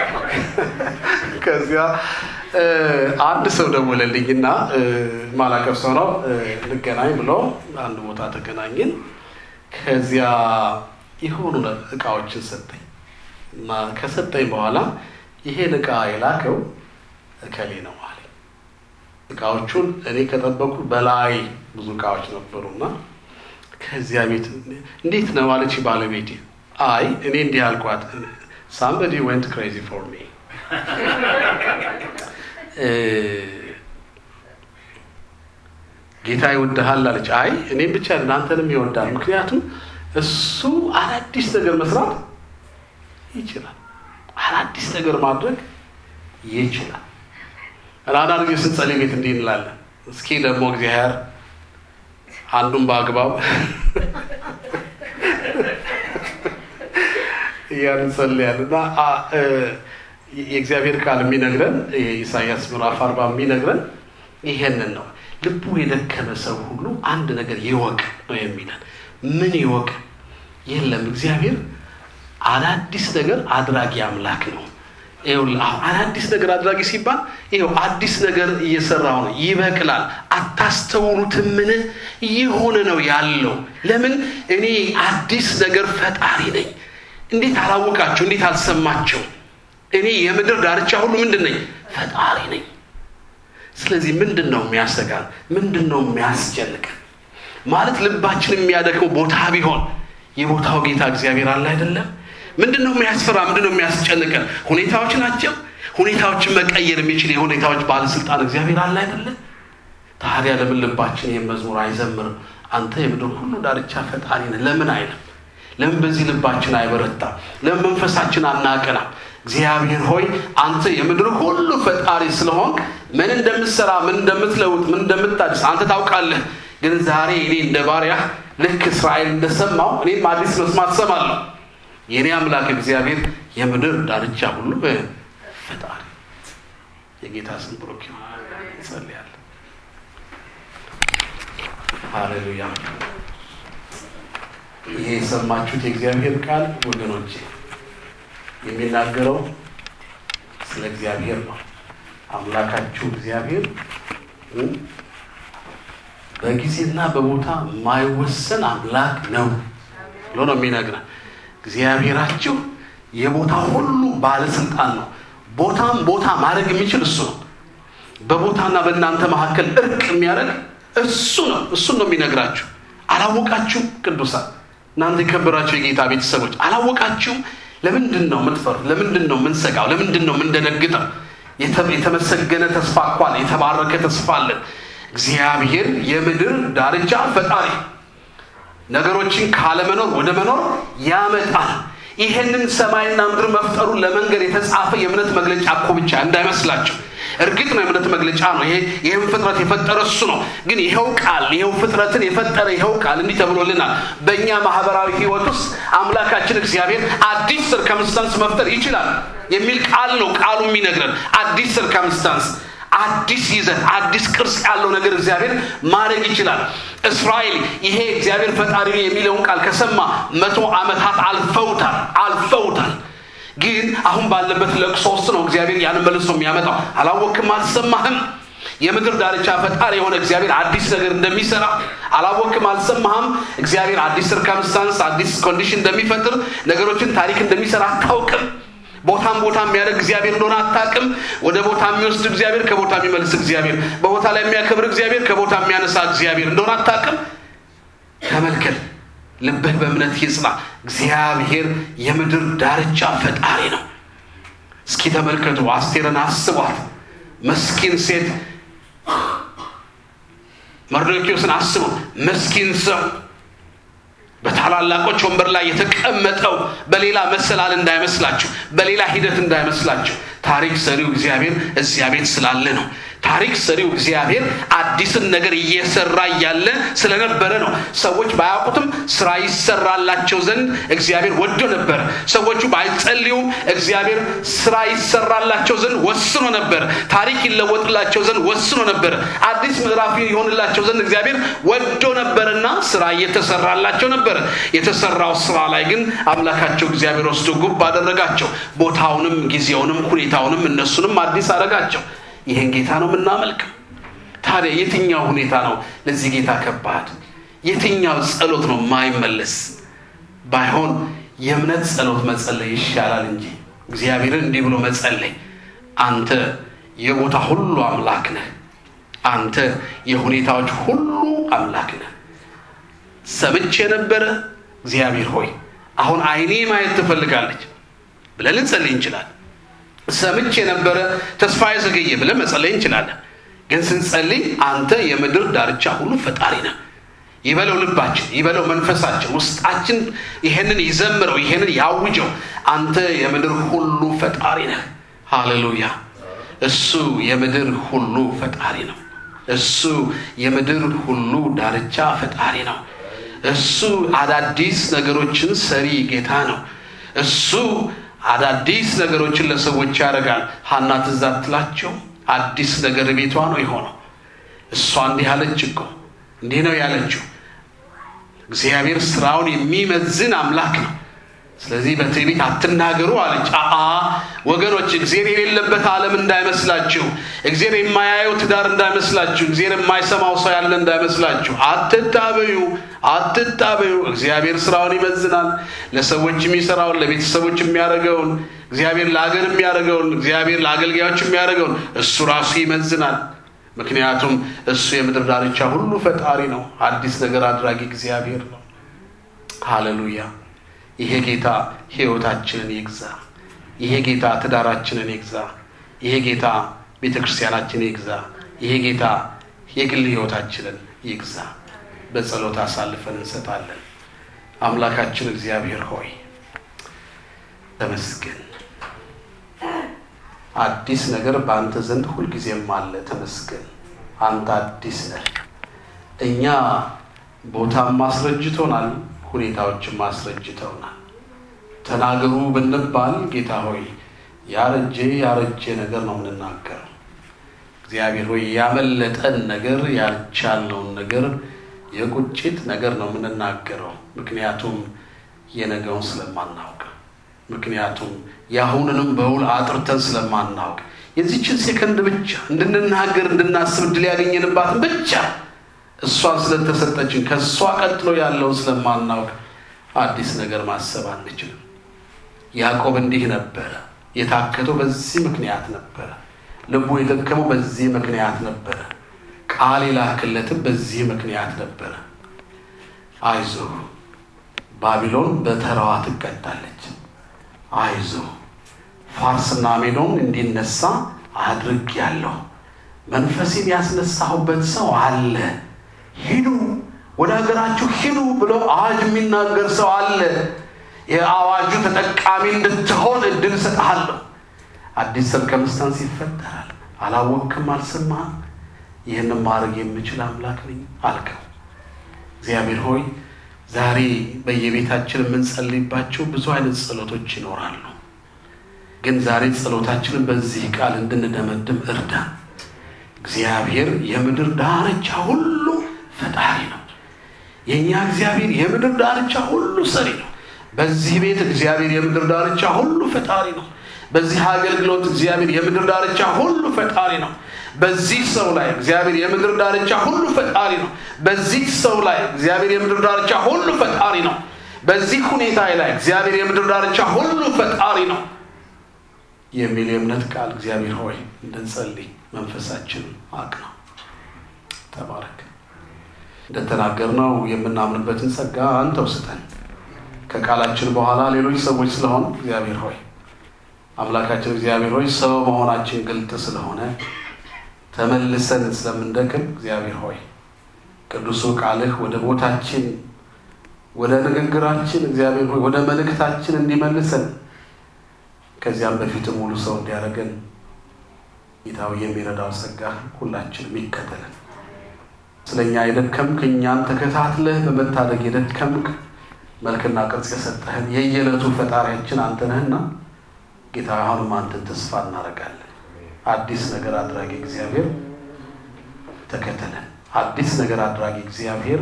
ከዚያ አንድ ሰው ደወለልኝና ማላቀፍ ሰው ነው እንገናኝ ብሎ አንድ ቦታ ተገናኝን። ከዚያ የሆኑ እቃዎችን ሰጠኝ እና ከሰጠኝ በኋላ ይሄን እቃ የላከው እከሌ ነው አለኝ። እቃዎቹን እኔ ከጠበቁ በላይ ብዙ እቃዎች ነበሩና ከዚያ ቤት እንዴት ነው አለች ባለቤቴ። አይ እኔ እንዲህ አልኳት፣ ሳምበዲ ወንት ክሬዚ ፎር ሚ ጌታ ይወድሃል አለች። አይ እኔም ብቻ እናንተንም ይወዳል። ምክንያቱም እሱ አዳዲስ ነገር መስራት ይችላል። አዳዲስ ነገር ማድረግ ይችላል። አንዳንድ ጊዜ ስንጸልይ ቤት እንዲህ እንላለን። እስኪ ደግሞ እግዚአብሔር አንዱን በአግባብ እያን እንጸልያለን እና የእግዚአብሔር ቃል የሚነግረን የኢሳያስ ምዕራፍ አርባ የሚነግረን ይሄንን ነው። ልቡ የደከመ ሰው ሁሉ አንድ ነገር ይወቅ ነው የሚለን። ምን ይወቅ? የለም እግዚአብሔር አዳዲስ ነገር አድራጊ አምላክ ነው። ይኸውልህ አሁን አዳዲስ ነገር አድራጊ ሲባል ይኸው አዲስ ነገር እየሰራው ነው። ይበቅላል። አታስተውሉትምን? የሆነ ነው ያለው። ለምን እኔ አዲስ ነገር ፈጣሪ ነኝ። እንዴት አላወቃቸው? እንዴት አልሰማቸው? እኔ የምድር ዳርቻ ሁሉ ምንድን ነኝ? ፈጣሪ ነኝ። ስለዚህ ምንድን ነው የሚያሰጋን? ምንድን ነው የሚያስጨንቀን? ማለት ልባችን የሚያደክመው ቦታ ቢሆን የቦታው ጌታ እግዚአብሔር አለ አይደለም? ምንድን ነው የሚያስፈራ? ምንድን ነው የሚያስጨንቀን? ሁኔታዎች ናቸው። ሁኔታዎችን መቀየር የሚችል የሁኔታዎች ባለስልጣን እግዚአብሔር አለ አይደለም? ታዲያ ለምን ልባችን ይህን መዝሙር አይዘምርም? አንተ የምድር ሁሉ ዳርቻ ፈጣሪ ነህ ለምን አይልም? ለምን በዚህ ልባችን አይበረታም? ለምን መንፈሳችን አናቀናም? እግዚአብሔር ሆይ አንተ የምድር ሁሉ ፈጣሪ ስለሆንክ ምን እንደምትሰራ፣ ምን እንደምትለውጥ፣ ምን እንደምታድስ አንተ ታውቃለህ። ግን ዛሬ እኔ እንደ ባሪያህ ልክ እስራኤል እንደሰማው እኔም አዲስ መስማት ሰማለሁ። የእኔ አምላክ እግዚአብሔር የምድር ዳርቻ ሁሉ ፈጣሪ የጌታ ስም ብሩክ ይሁን። እንጸልያለን። ሃሌሉያ። ይሄ የሰማችሁት የእግዚአብሔር ቃል ወገኖቼ የሚናገረው ስለ እግዚአብሔር ነው። አምላካችሁ እግዚአብሔር በጊዜና በቦታ የማይወሰን አምላክ ነው ብሎ ነው የሚነግረን። እግዚአብሔራችሁ የቦታ ሁሉ ባለስልጣን ነው። ቦታም ቦታ ማድረግ የሚችል እሱ ነው። በቦታና በእናንተ መካከል እርቅ የሚያደርግ እሱ ነው። እሱን ነው የሚነግራችሁ። አላወቃችሁም? ቅዱሳን እናንተ የከበራችሁ የጌታ ቤተሰቦች አላወቃችሁም? ለምንድን ነው የምትፈሩ? ለምንድን ነው የምንሰጋው? ለምንድን ነው የምንደነግጠው? የተመሰገነ ተስፋ እኳን የተባረከ ተስፋ አለን። እግዚአብሔር የምድር ዳርቻ ፈጣሪ ነገሮችን ካለመኖር ወደ መኖር ያመጣል። ይሄንን ሰማይና ምድር መፍጠሩን ለመንገድ የተጻፈ የእምነት መግለጫ እኮ ብቻ እንዳይመስላቸው። እርግጥ ነው የእምነት መግለጫ ነው። ይሄ ይህም ፍጥረት የፈጠረ እሱ ነው። ግን ይኸው ቃል ይኸው ፍጥረትን የፈጠረ ይኸው ቃል እንዲህ ተብሎልናል። በእኛ ማህበራዊ ህይወት ውስጥ አምላካችን እግዚአብሔር አዲስ ሰርከምስታንስ መፍጠር ይችላል የሚል ቃል ነው ቃሉ የሚነግረን። አዲስ ሰርከምስታንስ አዲስ ይዘት አዲስ ቅርጽ ያለው ነገር እግዚአብሔር ማድረግ ይችላል። እስራኤል ይሄ እግዚአብሔር ፈጣሪ የሚለውን ቃል ከሰማ መቶ ዓመታት አልፈውታል አልፈውታል። ግን አሁን ባለበት ለቅሶ ውስጥ ነው እግዚአብሔር ያን መልሶ የሚያመጣው። አላወቅም? አልሰማህም? የምድር ዳርቻ ፈጣሪ የሆነ እግዚአብሔር አዲስ ነገር እንደሚሰራ አላወቅም? አልሰማህም? እግዚአብሔር አዲስ ሰርከምስታንስ አዲስ ኮንዲሽን እንደሚፈጥር ነገሮችን ታሪክ እንደሚሰራ አታውቅም? ቦታም ቦታ የሚያደርግ እግዚአብሔር እንደሆነ አታውቅም? ወደ ቦታ የሚወስድ እግዚአብሔር ከቦታ የሚመልስ እግዚአብሔር፣ በቦታ ላይ የሚያከብር እግዚአብሔር ከቦታ የሚያነሳ እግዚአብሔር እንደሆነ አታውቅም? ተመልከት፣ ልብህ በእምነት ይጽና። እግዚአብሔር የምድር ዳርቻ ፈጣሪ ነው። እስኪ ተመልከቱ፣ አስቴርን አስቧት። መስኪን ሴት መርዶኪዎስን አስቡ። መስኪን ሰው በታላላቆች ወንበር ላይ የተቀመጠው በሌላ መሰላል እንዳይመስላችሁ፣ በሌላ ሂደት እንዳይመስላችሁ። ታሪክ ሰሪው እግዚአብሔር እዚያ ቤት ስላለ ነው። ታሪክ ሰሪው እግዚአብሔር አዲስን ነገር እየሰራ እያለ ስለነበረ ነው። ሰዎች ባያውቁትም ስራ ይሰራላቸው ዘንድ እግዚአብሔር ወዶ ነበረ። ሰዎቹ ባይጸልዩም እግዚአብሔር ስራ ይሰራላቸው ዘንድ ወስኖ ነበር። ታሪክ ይለወጥላቸው ዘንድ ወስኖ ነበር። አዲስ ምዕራፍ ይሆንላቸው ዘንድ እግዚአብሔር ወዶ ነበርና ስራ እየተሰራላቸው ነበር። የተሰራው ስራ ላይ ግን አምላካቸው እግዚአብሔር ወስዶ ጉብ አደረጋቸው። ቦታውንም፣ ጊዜውንም፣ ሁኔታውንም እነሱንም አዲስ አደረጋቸው። ይህን ጌታ ነው የምናመልከው። ታዲያ የትኛው ሁኔታ ነው ለዚህ ጌታ ከባድ? የትኛው ጸሎት ነው ማይመለስ? ባይሆን የእምነት ጸሎት መጸለይ ይሻላል እንጂ እግዚአብሔርን እንዲህ ብሎ መጸለይ፣ አንተ የቦታ ሁሉ አምላክ ነህ፣ አንተ የሁኔታዎች ሁሉ አምላክ ነህ። ሰምቼ ነበረ እግዚአብሔር ሆይ አሁን አይኔ ማየት ትፈልጋለች ብለን ልንጸልይ እንችላለን። ሰምቼ የነበረ ተስፋ የዘገየ ብለን መጸለይ እንችላለን። ግን ስንጸልይ አንተ የምድር ዳርቻ ሁሉ ፈጣሪ ነህ ይበለው ልባችን፣ ይበለው መንፈሳችን፣ ውስጣችን ይሄንን ይዘምረው፣ ይሄንን ያውጀው። አንተ የምድር ሁሉ ፈጣሪ ነህ። ሃሌሉያ! እሱ የምድር ሁሉ ፈጣሪ ነው። እሱ የምድር ሁሉ ዳርቻ ፈጣሪ ነው። እሱ አዳዲስ ነገሮችን ሰሪ ጌታ ነው። እሱ አዳዲስ ነገሮችን ለሰዎች ያደርጋል። ሀና ትዝ አትላቸው? አዲስ ነገር ቤቷ ነው የሆነው። እሷ እንዲህ አለች እኮ እንዲህ ነው ያለችው። እግዚአብሔር ስራውን የሚመዝን አምላክ ነው። ስለዚህ በትዕቢት አትናገሩ አለች። አአ ወገኖች፣ እግዜር የሌለበት ዓለም እንዳይመስላችሁ፣ እግዜር የማያየው ትዳር እንዳይመስላችሁ፣ እግዜር የማይሰማው ሰው ያለ እንዳይመስላችሁ። አትታበዩ፣ አትታበዩ። እግዚአብሔር ስራውን ይመዝናል። ለሰዎች የሚሰራውን፣ ለቤተሰቦች የሚያደርገውን፣ እግዚአብሔር ለሀገር የሚያደርገውን፣ እግዚአብሔር ለአገልጋዮች የሚያደርገውን እሱ ራሱ ይመዝናል። ምክንያቱም እሱ የምድር ዳርቻ ሁሉ ፈጣሪ ነው። አዲስ ነገር አድራጊ እግዚአብሔር ነው። ሃሌሉያ። ይሄ ጌታ ሕይወታችንን ይግዛ። ይሄ ጌታ ትዳራችንን ይግዛ። ይሄ ጌታ ቤተ ክርስቲያናችንን ይግዛ። ይሄ ጌታ የግል ሕይወታችንን ይግዛ። በጸሎት አሳልፈን እንሰጣለን። አምላካችን እግዚአብሔር ሆይ ተመስገን። አዲስ ነገር በአንተ ዘንድ ሁልጊዜም አለ። ተመስገን። አንተ አዲስ ነህ። እኛ ቦታም ማስረጅቶናል፣ ሁኔታዎችም ማስረጅተውናል። ተናገሩ ብንባል ጌታ ሆይ ያረጀ ያረጀ ነገር ነው የምንናገረው። እግዚአብሔር ሆይ ያመለጠን ነገር ያልቻልነውን ነገር የቁጭት ነገር ነው የምንናገረው። ምክንያቱም የነገውን ስለማናውቅ ምክንያቱም የአሁንንም በውል አጥርተን ስለማናውቅ የዚችን ሴከንድ ብቻ እንድንናገር እንድናስብ እድል ያገኘንባትን ብቻ እሷን ስለተሰጠችን ከእሷ ቀጥሎ ያለውን ስለማናውቅ አዲስ ነገር ማሰብ አንችልም። ያዕቆብ እንዲህ ነበረ። የታከተው በዚህ ምክንያት ነበረ። ልቡ የደከመው በዚህ ምክንያት ነበረ። ቃል የላክለትም በዚህ ምክንያት ነበረ። አይዞህ ባቢሎን በተራዋ ትቀጣለች። አይዞ ፋርስና ሜዶን እንዲነሳ አድርግ ያለው መንፈሴን ያስነሳሁበት ሰው አለ። ሂዱ ወደ ሀገራችሁ ሂዱ ብሎ አዋጅ የሚናገር ሰው አለ። የአዋጁ ተጠቃሚ እንድትሆን እድል እሰጥሃለሁ። አዲስ ሰርከምስታንስ ይፈጠራል። አላወቅክም፣ አልሰማህም። ይህንም ማድረግ የምችል አምላክ ነኝ አልከው። እግዚአብሔር ሆይ ዛሬ በየቤታችን የምንጸልይባቸው ብዙ አይነት ጸሎቶች ይኖራሉ። ግን ዛሬ ጸሎታችንን በዚህ ቃል እንድንደመድም እርዳን። እግዚአብሔር የምድር ዳርቻ ሁሉ ፈጣሪ ነው። የእኛ እግዚአብሔር የምድር ዳርቻ ሁሉ ሰሪ ነው። በዚህ ቤት እግዚአብሔር የምድር ዳርቻ ሁሉ ፈጣሪ ነው። በዚህ አገልግሎት እግዚአብሔር የምድር ዳርቻ ሁሉ ፈጣሪ ነው። በዚህ ሰው ላይ እግዚአብሔር የምድር ዳርቻ ሁሉ ፈጣሪ ነው። በዚህ ሰው ላይ እግዚአብሔር የምድር ዳርቻ ሁሉ ፈጣሪ ነው። በዚህ ሁኔታ ላይ እግዚአብሔር የምድር ዳርቻ ሁሉ ፈጣሪ ነው የሚል የእምነት ቃል እግዚአብሔር ሆይ እንድንጸልይ መንፈሳችን አቅና። ተባረክ። እንደተናገርነው የምናምንበትን ጸጋ አንተው ስጠን። ከቃላችን በኋላ ሌሎች ሰዎች ስለሆን እግዚአብሔር ሆይ አምላካችን እግዚአብሔር ሆይ ሰው መሆናችን ግልጥ ስለሆነ ተመልሰን ስለምንደክም እግዚአብሔር ሆይ ቅዱሱ ቃልህ ወደ ቦታችን ወደ ንግግራችን እግዚአብሔር ሆይ ወደ መልእክታችን እንዲመልሰን ከዚያም በፊት ሙሉ ሰው እንዲያደርገን ጌታው የሚረዳው ጸጋ ሁላችንም ይከተለን። ስለኛ የደከምክ እኛን ተከታትለህ በመታደግ የደከምክ መልክና ቅርጽ የሰጠህን የየዕለቱ ፈጣሪያችን አንተ ነህና ጌታ አሁንም አንተን ተስፋ እናደርጋለን። አዲስ ነገር አድራጊ እግዚአብሔር ተከተለን። አዲስ ነገር አድራጊ እግዚአብሔር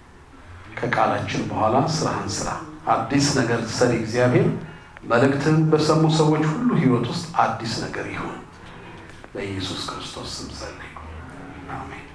ከቃላችን በኋላ ስራህን ስራ። አዲስ ነገር ሰሪ እግዚአብሔር መልእክትህን በሰሙ ሰዎች ሁሉ ሕይወት ውስጥ አዲስ ነገር ይሁን። በኢየሱስ ክርስቶስ ስም ጸለይኩ። አሜን።